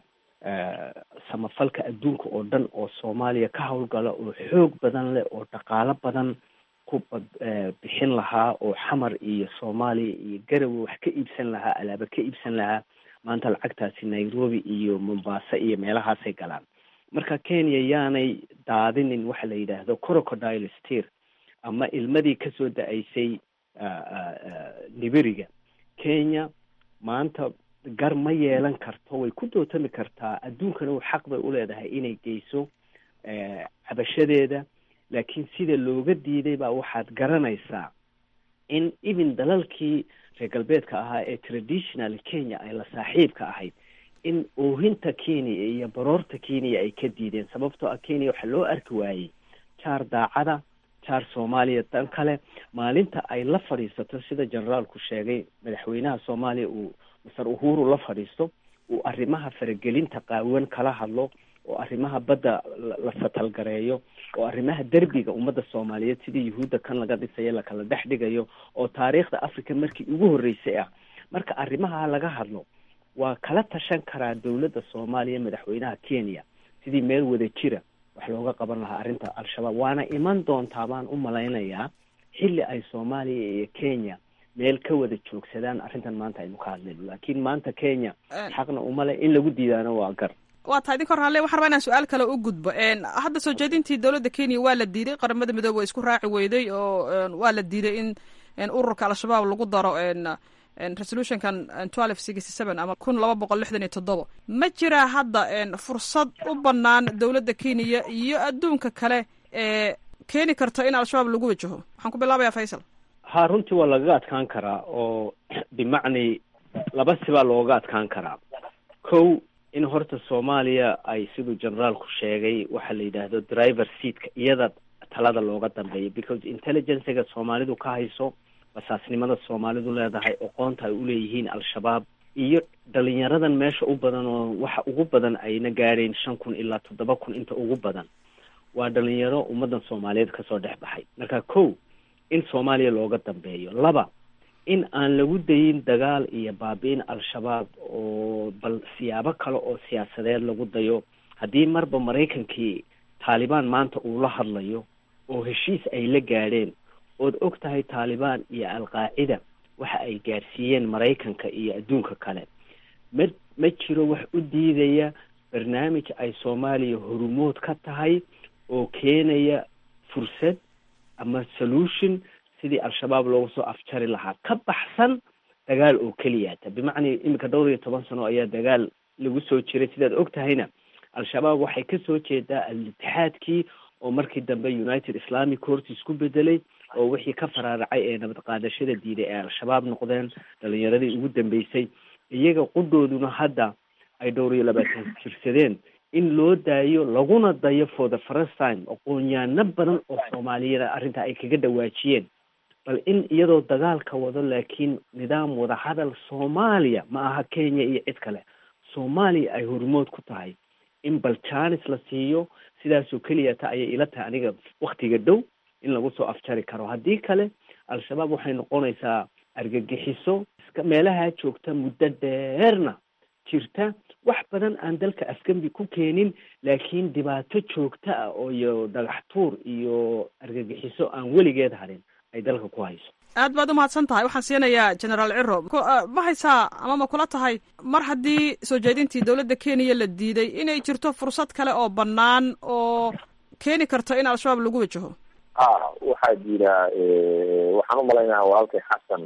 samafalka adduunka oo dhan oo soomaaliya ka howlgala oo xoog badan leh oo dhaqaalo badan ku bixin lahaa oo xamar iyo soomaaliya iyo garowe wax ka iibsan lahaa alaaba ka iibsan lahaa maanta lacagtaasi nairobi iyo mombasa iyo meelahaasay galaan marka kenya yaanay daadinin waxa la yidhaahdo crocodile steer ama ilmadii kasoo da-aysay nibiriga kenya maanta gar ma yeelan karto way ku dootami kartaa adduunkana u xaq bay u leedahay inay geyso cabashadeeda laakiin sida looga diiday baa waxaad garanaysaa in even dalalkii reer galbeedka ahaa ee traditional kenya ay la saaxiibka ahayd in oohinta kenya iyo baroorta kenya ay ka diideen sababtoo ah kenya waxaa loo arki waayey jaar daacada jaar soomaaliya dan kale maalinta ay la fadhiisato sida generaalku sheegay madaxweynaha soomaaliya uu masar uhuru la fadhiisto uu arrimaha faragelinta qaawan kala hadlo oo arrimaha badda la satalgareeyo oo arrimaha derbiga ummadda soomaaliyeed sidii yuhuudda kan laga dhisayo lakala dhex dhigayo oo taariikhda africa markii ugu horreysay ah marka arrimaha laga hadlo waa kala tashan karaa dowladda soomaaliya madaxweynaha kenya sidii meel wada jira wax looga qaban lahaa arrinta al-shabaab waana iman doontaa baan u malaynayaa xilli ay soomaaliya iyo kenya meel ka wada joogsadaan arrintan maanta aynu ka hadlayno laakiin maanta kenya xaqna umale in lagu diidaano waa gar waa tahay idinka hor halle waxaan rabaa inaan su-aal kale u gudbo hadda soo jeedintii dowladda kenya waa la diiday qaramada midoobe waa isku raaci weyday oo waa la diiday in ururka al-shabaab lagu daro resolutionkan twelve sixty seven ama kun laba boqol lixdan iyo toddoba ma jiraa hadda fursad u banaan dowladda kenya iyo adduunka kale ee keeni karto in al-shabaab lagu wajaho waxaan ku bilaabayaa faysal ha runtii waa lagaga adkaan karaa oo bimacnii laba sibaa looga adkaan karaa kow in horta soomaaliya ay siduu generaalku sheegay waxa la yidhaahdo driver seatka iyada talada looga dambeeya because intelligencega soomaalidu ka hayso basaasnimada soomaalidu leedahay oqoonta ay uleeyihiin al-shabaab iyo dhalinyaradan meesha u badan oo waxa ugu badan ayna gaadhayn shan kun ilaa toddoba kun inta ugu badan waa dhalinyaro ummaddan soomaaliyeed kasoo dhex baxay marka kow in soomaaliya looga dambeeyo laba in aan lagu dayin dagaal iyo baabi-in al-shabaab oo bal siyaabo kale oo siyaasadeed lagu dayo haddii marba maraykankii taalibaan maanta uu la hadlayo oo heshiis ay la gaadheen ood og tahay taalibaan iyo al-qaacida waxa ay gaadhsiiyeen maraykanka iyo adduunka kale ma ma jiro wax u diidaya barnaamij ay soomaaliya horumood ka tahay oo keenaya fursad ama solution sidii al-shabaab loogu soo afjari lahaa ka baxsan dagaal oo keliyata bimacnaa iminka dhowr iyo toban sano ayaa dagaal lagu soo jiray sidaad og tahayna al-shabaab waxay kasoo jeedaa al-itixaadkii oo markii dambe united islamic court isku bedelay oo wixii ka faraaracay ee nabad qaadashada diiday ee al-shabaab noqdeen dhalinyaradii ugu dambeysay iyaga qudhooduna hadda ay dhowr iyo labaatan jirsadeen in loo daayo laguna dayo for the first time aqoonyaano badan oo soomaaliyada arrintaa ay kaga dhawaajiyeen bal in iyadoo dagaalka wado laakiin nidaam wadahadal soomaaliya ma aha kenya iyo cid kale soomaaliya ay hormood ku tahay in bal janis la siiyo sidaasoo keliya ta ayay ila tahay aniga waktiga dhow in lagu soo afjari karo haddii kale al-shabaab waxay noqonaysaa argagixiso iska meelaha joogta muddo dheerna jirta wax badan aan dalka afgembi ku keenin laakiin dhibaato joogta ah oo iyo dhagax tuur iyo argagixiso aan weligeed harin ay dalka ku hayso aad baad umahadsan tahay waxaan siinayaa generaal ciro ma haysaa ama ma kula tahay mar haddii soo jeedintii dowladda kenya la diiday inay jirto fursad kale oo bannaan oo keeni karto in al-shabaab lagu wajaho a waxaa jira waxaan u malaynaha walaalkay xasan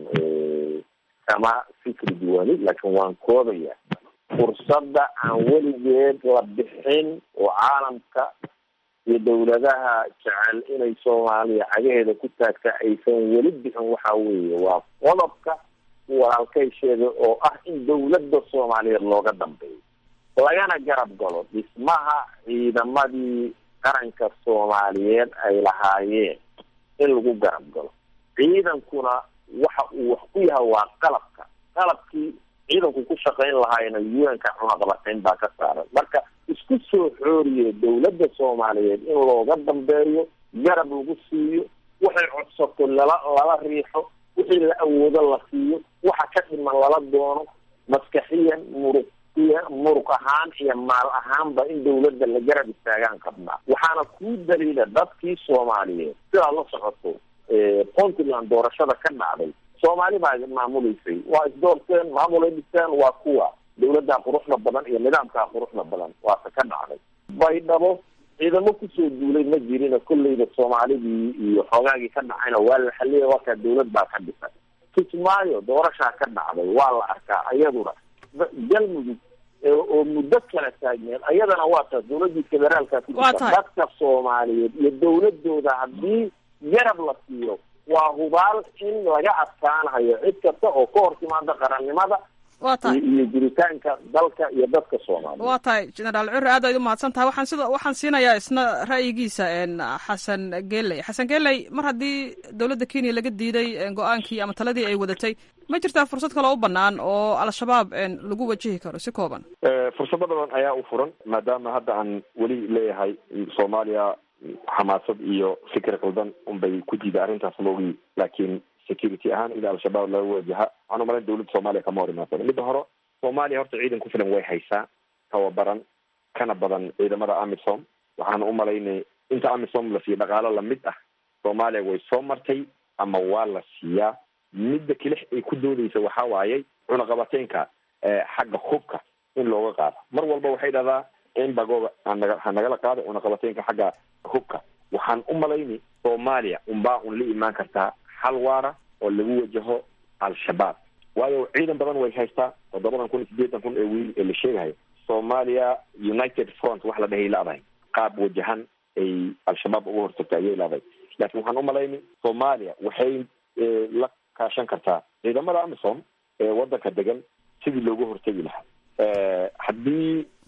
kama fikri duwani laakiin waan koobaya fursadda aan weligeed la bixin oo caalamka iyo dawladaha jecel inay soomaaliya cagaheeda ku taagta aysan weli bixin waxa weeye waa qodobka walaalkay sheegay oo ah in dawladda soomaaliyeed looga dambeeyo lagana garab galo dhismaha ciidamadii qaranka soomaaliyeed ay lahaayeen in lagu garab galo ciidankuna waxa uu wax ku yahay waa qalabka qalabkii ciidanku ku shaqayn lahaayna un-ka cunaqabatayn baa ka saaran marka isku soo xooriye dawladda soomaaliyeed in looga dambeeyo garab lagu siiyo waxay codsato lala lala riixo wixii la awoodo la siiyo waxa ka dhiman lala doono maskaxiyan muruq iyo muruq ahaan iyo maal ahaanba in dawladda la garab istaagaan qabnaa waxaana kuu daliila dadkii soomaaliyeed sidaa la socoto puntland doorashada ka dhacday soomaali baa maamuleysay waa isdoorteen maamulay dhisteen waa kuwa dawladdaa quruxda badan iyo nidaamkaa quruxda badan waase ka dhacday baydhabo ciidamo kusoo duulay ma jirina kolleyda soomaalidii iyo xoogaagii ka dhacayna waa la xaliyay wakaa dawlad baa ka dhisay kismaayo doorashaa ka dhacday waa la arkaa iyaduna galmudug oo muddo kala taagneed ayadana waa taas dawladii federaalka ku jirta dadka soomaaliyeed iyo dawladooda haddii garab la siiyo waa hubaal in laga adkaanayo cid kasta oo ka hor timaada qarannimada wa tahay iyo jiritaanka dalka iyo dadka soomaaliya waa tahay generaal cure aad ayd umahadsan tahay waxaan sida waxaan siinayaa isna ra'yigiisa xasan geley xasan geley mar haddii dowladda kenya laga diiday go-aankii ama taladii ay wadatay ma jirtaa fursad kaloo u banaan oo al-shabaab lagu wajihi karo si kooban fursado badan ayaa u furan maadaama hadda aan weli leeyahay soomaaliya xamaasad iyo fikir qaldan unbay ku diiday arrintaas loogi laakiin security ahaan ila al-shabaab laga wajaha waxaan umalayn dawladda soomaaliya kama hor imaasana midda hore soomaaliya horta ciidan ku filan way haysaa tababaran kana badan ciidamada amisom waxaan umalaynay inta amisom la siiyo dhaqaalo lamid ah soomaaliya way soo martay ama waa la siiyaa midda kelix ay ku doodeysa waxa waaye cunaqabateynka xagga hubka in looga qaado mar walba waxay dhahdaa embagoga hanaga ha nagala qaado cunaqabateynka xagga hubka waxaan u malaynay soomaaliya unbaa un la imaan kartaa xal waara oo lagu wajaho al-shabaab waayo ciidan badan way haystaa toddobadan kun iyo sideetan kun ee wiil ee la sheegahayo soomaaliya united front wax la dhahay laadahay qaab wajahan ay al-shabaab uga hortagta ayay laadahay laakiin waxaan u malaynay soomaaliya waxay la kaashan kartaa ciidamada amisom ee wadanka degan sidii looga hortegi lahaa haddii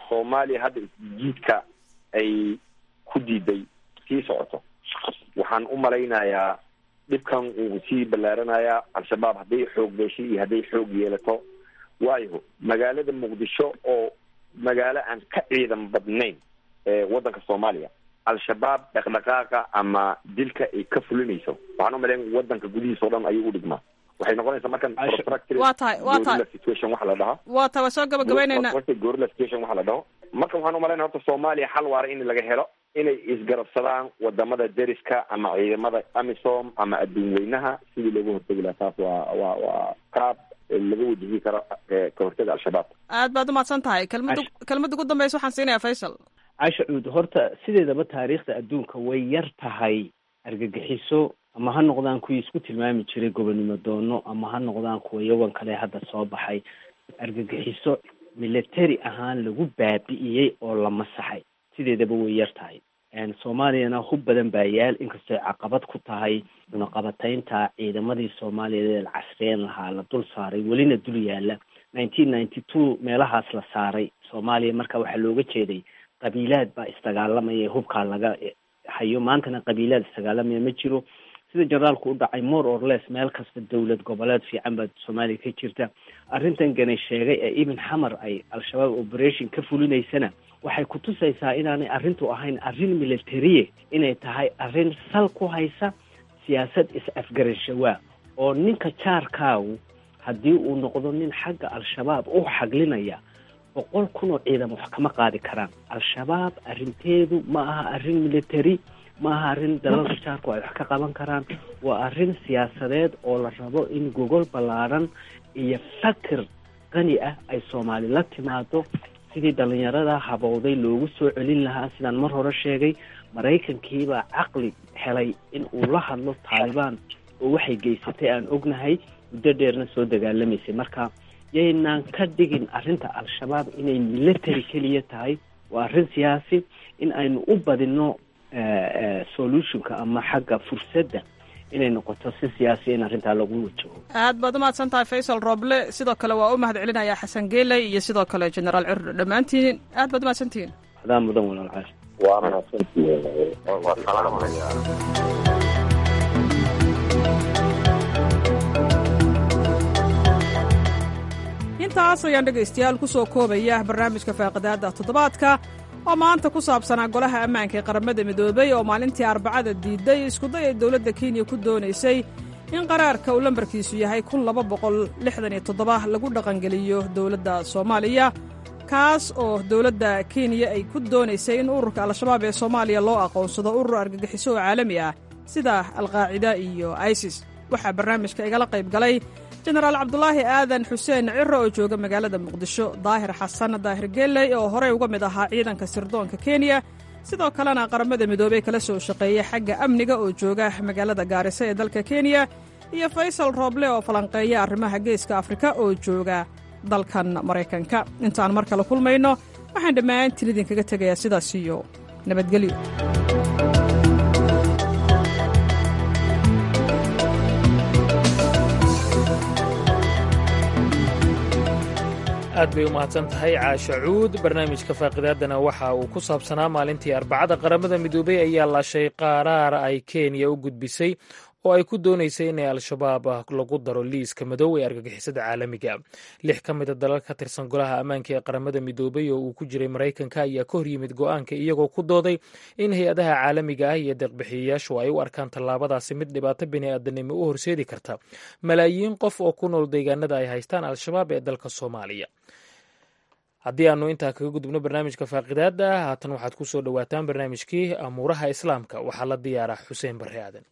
soomaaliya hadda isjiidka ay ku diiday sii socoto waxaan u malaynayaa dhibkan uu sii ballaaranayaa al-shabaab hadday xoog beeshay iyo hadday xoog yeelato waayo magaalada muqdisho oo magaalo aan ka ciidan badnayn ee waddanka soomaaliya al-shabaab dhaqdhaqaaqa ama dilka ay ka fulinayso waxaan u malayn waddanka gudihiisa o dhan ayuu u dhigmaa waxay noqonaysaa markan waa tahay waa tahay situation waxa la dhahaa waa tahay waa soo gabagabaynaynaa gorilla situation waxa la dhaho marka waxaan u malaynaya horta soomaaliya xal waara in laga helo inay isgarabsadaan wadamada deriska ama ciidamada amisom ama adduun weynaha sidii looga hortegi lahaa taas waa waa waa qaab laga wajihi karo ka hortaga al-shabaab aad baad umahadsan tahay kelmada kelmada ugu dambeysa waxaan siinayaa faysal casha cuud horta sideedaba taariikhda adduunka way yar tahay argagixiso ama ha noqdaan kuwii isku tilmaami jiray gobonimo doono ama ha noqdaan kuwa yawan kale hadda soo baxay argagixiso military ahaan lagu baabi'iyey oo la masaxay sideedaba way yar tahay soomaaliyana hub badan baa yaal inkastoo ay caqabad ku tahay cunaqabataynta ciidamadii soomaaliyeed la casriyeen lahaa la dul saaray welina dul yaala nineteen ninety two meelahaas la saaray soomaaliya marka waxaa looga jeeday qabiilaad baa isdagaalamaya hubkaa laga hayo maantana qabiilaad isdagaalamaya ma jiro sida generaalku u dhacay more or less meel kasta dowlad goboleed fiican baa soomaaliya ka jirta arrintan ganay sheegay ee ibn xamar ay al-shabaab operation ka fulinaysana waxay kutusaysaa inaanay arrintu ahayn arrin militariye inay tahay arrin sal ku haysa siyaasad is-afgarashawaa oo ninka jaarkaagu haddii uu noqdo nin xagga al-shabaab u xaglinaya boqol kun oo ciidan wax kama qaadi karaan al-shabaab arrinteedu ma aha arrin military ma aha arrin dalalka jaarku ay wax ka qaban karaan waa arrin siyaasadeed oo la rabo in gogol ballaadhan iyo fakir qani ah ay soomaali la timaado sidii dhalinyarada habowday loogu soo celin lahaa sidaan mar hore sheegay maraykankiibaa caqli helay in uu la hadlo taalibaan oo waxay geysatay aan ognahay muddo dheerna soo dagaalamaysay marka yaynaan ka dhigin arrinta al-shabaab inay military keliya tahay waa arrin siyaasi in aynu u badino solutionka ama xagga fursadda inay noqoto si siyaasiya in arrintaa lagu wajaho aad baad umahadsan tahay faysal roble sidoo kale waa u mahad celinayaa xasan geeley iyo sidoo kale generaal cirro dhammaantiin aad baad umahadsantihiin adaa mudan walaalcaas waa mahadsantihiin waa salaamaya intaas ayaan dhegaystayaal ku soo koobaya barnaamijka faaqidaadda toddobaadka oo maanta ku saabsanaa golaha ammaanka ee qaramada midoobay oo maalintii arbacada diiday iskuday ay dowladda kenya ku doonaysay in qaraarka uu lambarkiisu yahay kun laba boqol lixdan iyo toddoba lagu dhaqangeliyo dowladda soomaaliya kaas oo dowladda kenya ay ku doonaysay in ururka al-shabaab ee soomaaliya loo aqoonsado urur argagixiso oo caalami ah sida alqaacida iyo isis waxaa barnaamijka igala qayb galay jenaraal cabdulaahi aadan xuseen ciro oo jooga magaalada muqdisho daahir xasan daahir geeley oo horey uga mid ahaa ciidanka sirdoonka kenya sidoo kalena qaramada midoobey kala soo shaqeeya xagga amniga oo jooga magaalada gaariso ee dalka kenya iyo faysal rooble oo falanqeeya arrimaha geeska afrika oo jooga dalkan maraykanka intaan mar kale kulmayno waxaan dhammaantiin idinkaga tegayaa sidaas iyo nabadgelyo aad bay u mahadsan tahay caasha cuud barnaamijka faaqidaadana waxa uu ku saabsanaa maalintii arbacada qaramada midoobey ayaa laashay qaraar ay kenya u gudbisay oo ay ku doonaysay inay al-shabaab lagu daro liiska madow ee argagixisada caalamiga lix ka mida dalal ka tirsan golaha ammaanka ee qaramada midoobey oo uu ku jiray maraykanka ayaa ka horyimid go-aanka iyagoo ku dooday in hay-adaha caalamiga ah iyo deeqbixiyayaashu ay u arkaan tallaabadaasi mid dhibaato bini'aadanimo u horseedi karta malaayiin qof oo ku nool deegaanada ay haystaan al-shabaab ee dalka soomaaliya haddii aanu intaa kaga gudubno barnaamijka faaqidaada haatan waxaad ku soo dhowaataan barnaamijkii amuuraha islaamka waxaa la diyaaraa xuseen barre aadan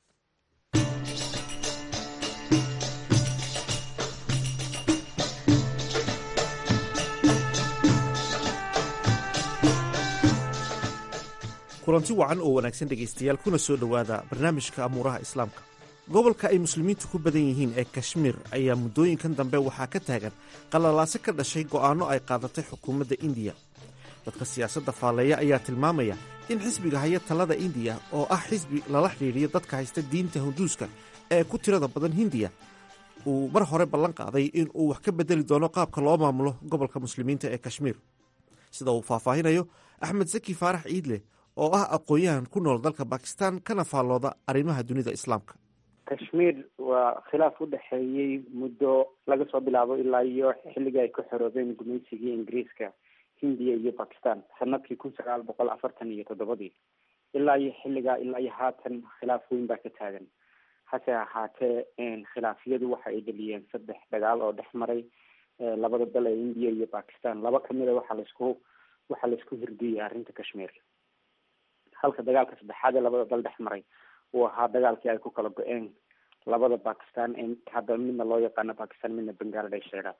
kulanti wacan oo wanaagsan dhegaystayaal kuna soo dhowaada barnaamijka amuuraha islaamka gobolka ay muslimiintu ku badan yihiin ee kashmiir ayaa muddooyinkan dambe waxaa ka taagan qalalaaso ka dhashay go'aanno ay qaadatay xukuumadda indiya dadka siyaasadda faalleeya ayaa tilmaamaya in xisbiga haya talada indiya oo ah xisbi lala xidhiidhiyo dadka haysta diinta hinduuska ee ku tirada badan hindiya uu mar hore ballan qaaday in uu wax ka beddeli doono qaabka loo maamulo gobolka muslimiinta ee kashmiir sida uu faahfaahinayo axmed saki faarax ciidle oo ah aqoon-yahan ku nool dalka bakistan kana faallooda arrimaha dunida islaamka kashmiir waa khilaaf u dhexeeyey muddo laga soo bilaabo ilaa iyo xilligii ay ka xoroobeen gumaysigii ingiriiska hindiya iyo bakistan sanadkii kun sagaal boqol afartan iyo toddobadii ilaa iyo xilligaa ilaa iyo haatan khilaaf weyn baa ka taagan hase ahaatee khilaafyadu waxa ay dhaliyeen saddex dagaal oo dhex maray labada dal ee indiya iyo bakistan laba kamida waxaa laisku waxaa laisku hirdiyey arrinta kashmiir halka dagaalka saddexaad ee labada dal dhex maray uu ahaa dagaalkii ay ku kala go-een labada bakistan ee hadda midna loo yaqaano bakistan midna bangladesh eega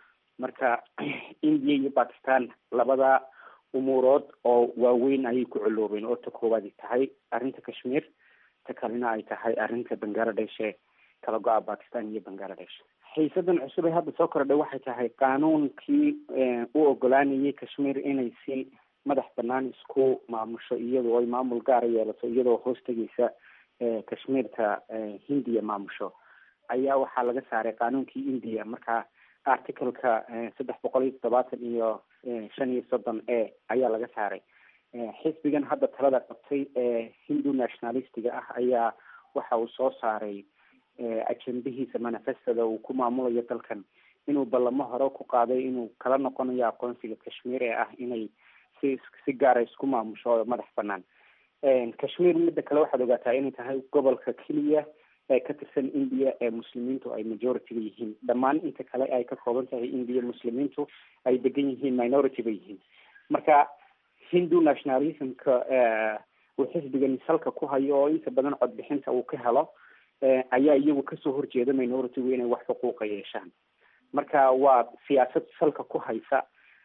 marka indiya iyo bakistan labada umuurood oo waaweyn ayay ku coloobeen oo ta koowaadi tahay arrinta kashmiir ta kalena ay tahay arrinta bangladesh ee kala go-a bakistan iyo bangladesh xiisadan cusub ee hadda soo kordhay waxay tahay qaanuunkii u ogolaanayay kashmiir inay si madax banaan isku maamusho iyadoo ay maamul gaara yeelato iyadoo hoos tegeysa kashmiirta hindiya maamusho ayaa waxaa laga saaray qaanuunkii india marka articleka saddex boqol iyo toddobaatan iyo shan iyo soddon e ayaa laga saaray xisbigan hadda talada qabtay ee hindu nationalistiga ah ayaa waxa uu soo saaray ajendahiisa manifestada uu ku maamulayo dalkan inuu ballamo hore ku qaaday inuu kala noqonayo aqoonsiga kashmiir ee ah inay si si gaara isku maamusho oo madax banaan kashmiir midda kale waxaad ogaataa inay tahay gobolka keliya ee ka tirsan india ee muslimiintu ay majority-ga yihiin dhammaan inta kale ay ka kooban tahay india muslimiintu ay degan yihiin minority ba yihiin marka hindu nationalismka uu xisbigani salka ku hayo oo inta badan codbixinta uu ka helo ayaa iyagu kasoo horjeeda minority-gu inay wax xuquuqa yeeshaan marka waa siyaasad salka ku haysa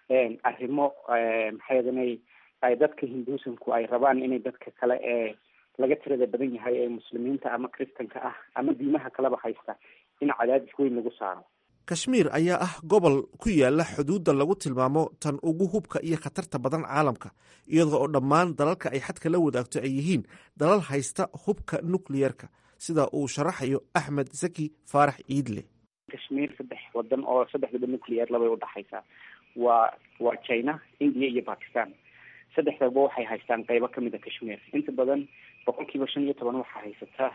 arrimo maxaydana ay dadka hinduusamku ay rabaan inay dadka kale ee laga tirada badan yahay ee muslimiinta ama kristanka ah ama diimaha kaleba haysta in cadaadis weyn lagu saaro kashmiir ayaa ah gobol ku yaala xuduudda lagu tilmaamo tan ugu hubka iyo khatarta badan caalamka iyadoo oo dhammaan dalalka ay xadka la wadaagto ay yihiin dalal haysta hubka nucliyerka sida uu sharaxayo axmed zaki faarax ciidle kashmiir saddex wadan oo saddexdaba nucleyer labay udhaxaysaa waa waa china india iyo bakistan saddexdaba waxay haystaan qeybo kamid a kashmiir inta badan boqol kiiba shan iyo toban waxaa haysataa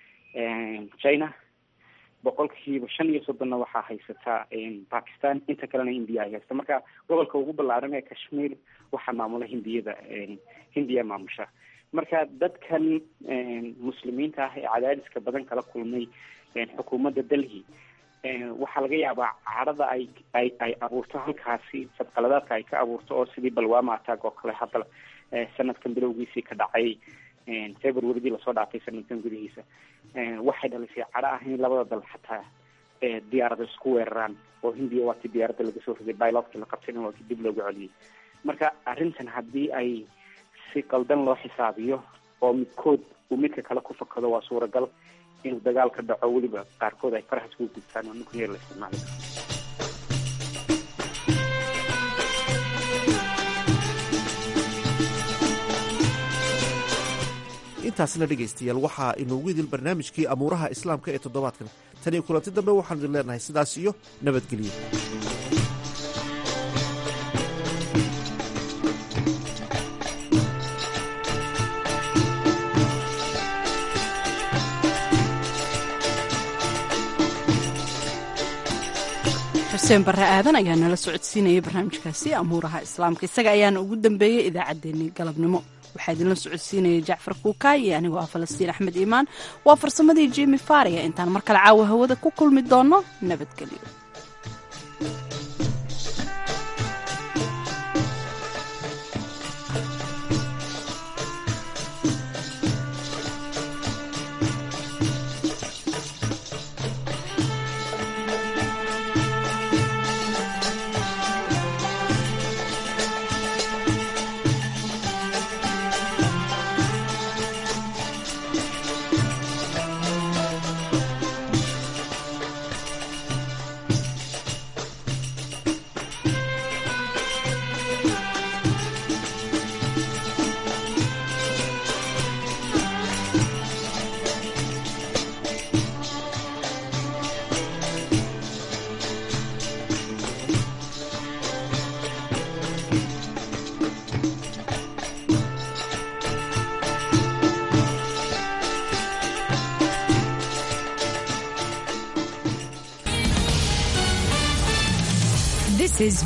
china boqol kiiba shan iyo soddonna waxaa haysataa bakistan inta kalena india ay haysta marka gobolka ugu ballaaran ee kashmiir waxaa maamula hindiyada hindiya maamusha marka dadkan muslimiinta ah ee cadaadiska badan kala kulmay xukuumadda delhi waxaa laga yaabaa cadhada ay ay ay abuurto halkaasi fadqaladaadka ay ka abuurto oo sidii balwama attack oo kale hadda sanadkan bilowgiisii ka dhacay februaridii lasoo dhaafay sanadkan gudihiisa waxay dhalisay cadho ah in labada dal xataa diyaarada isku weeraraan oo hindiya waa ti diyaaradda laga soo riday bilotkii la qabtayna waa ki dib loogu celiyey marka arrintan haddii ay si qaldan loo xisaabiyo oo midkood uu midka kale ku fakado waa suuragal inuu dagaal ka dhaco weliba qaarkood ay faraha isku gudbtaan oo nuclear la isticmaali karo intaasna dhegaystayaal waxaa inoogu idil barnaamijkii amuuraha islaamka ee toddobaadkan tan iyo kulanti dambe waxaanu idin leenahay sidaas iyo nabadgelyo xuseen barre aadan ayaa nala socodsiinayay barnaamijkaasi amuuraha islaamka isaga ayaana ugu dambeeyey idaacaddeenii galabnimo waxaa idinla socodsiinayay jacfar kuukaay iyo anigoo ah falastiin axmed iimaan waa farsamadii jimi faariya intaan mar kale caawa hawada ku kulmi doonno nabadgelyo Ses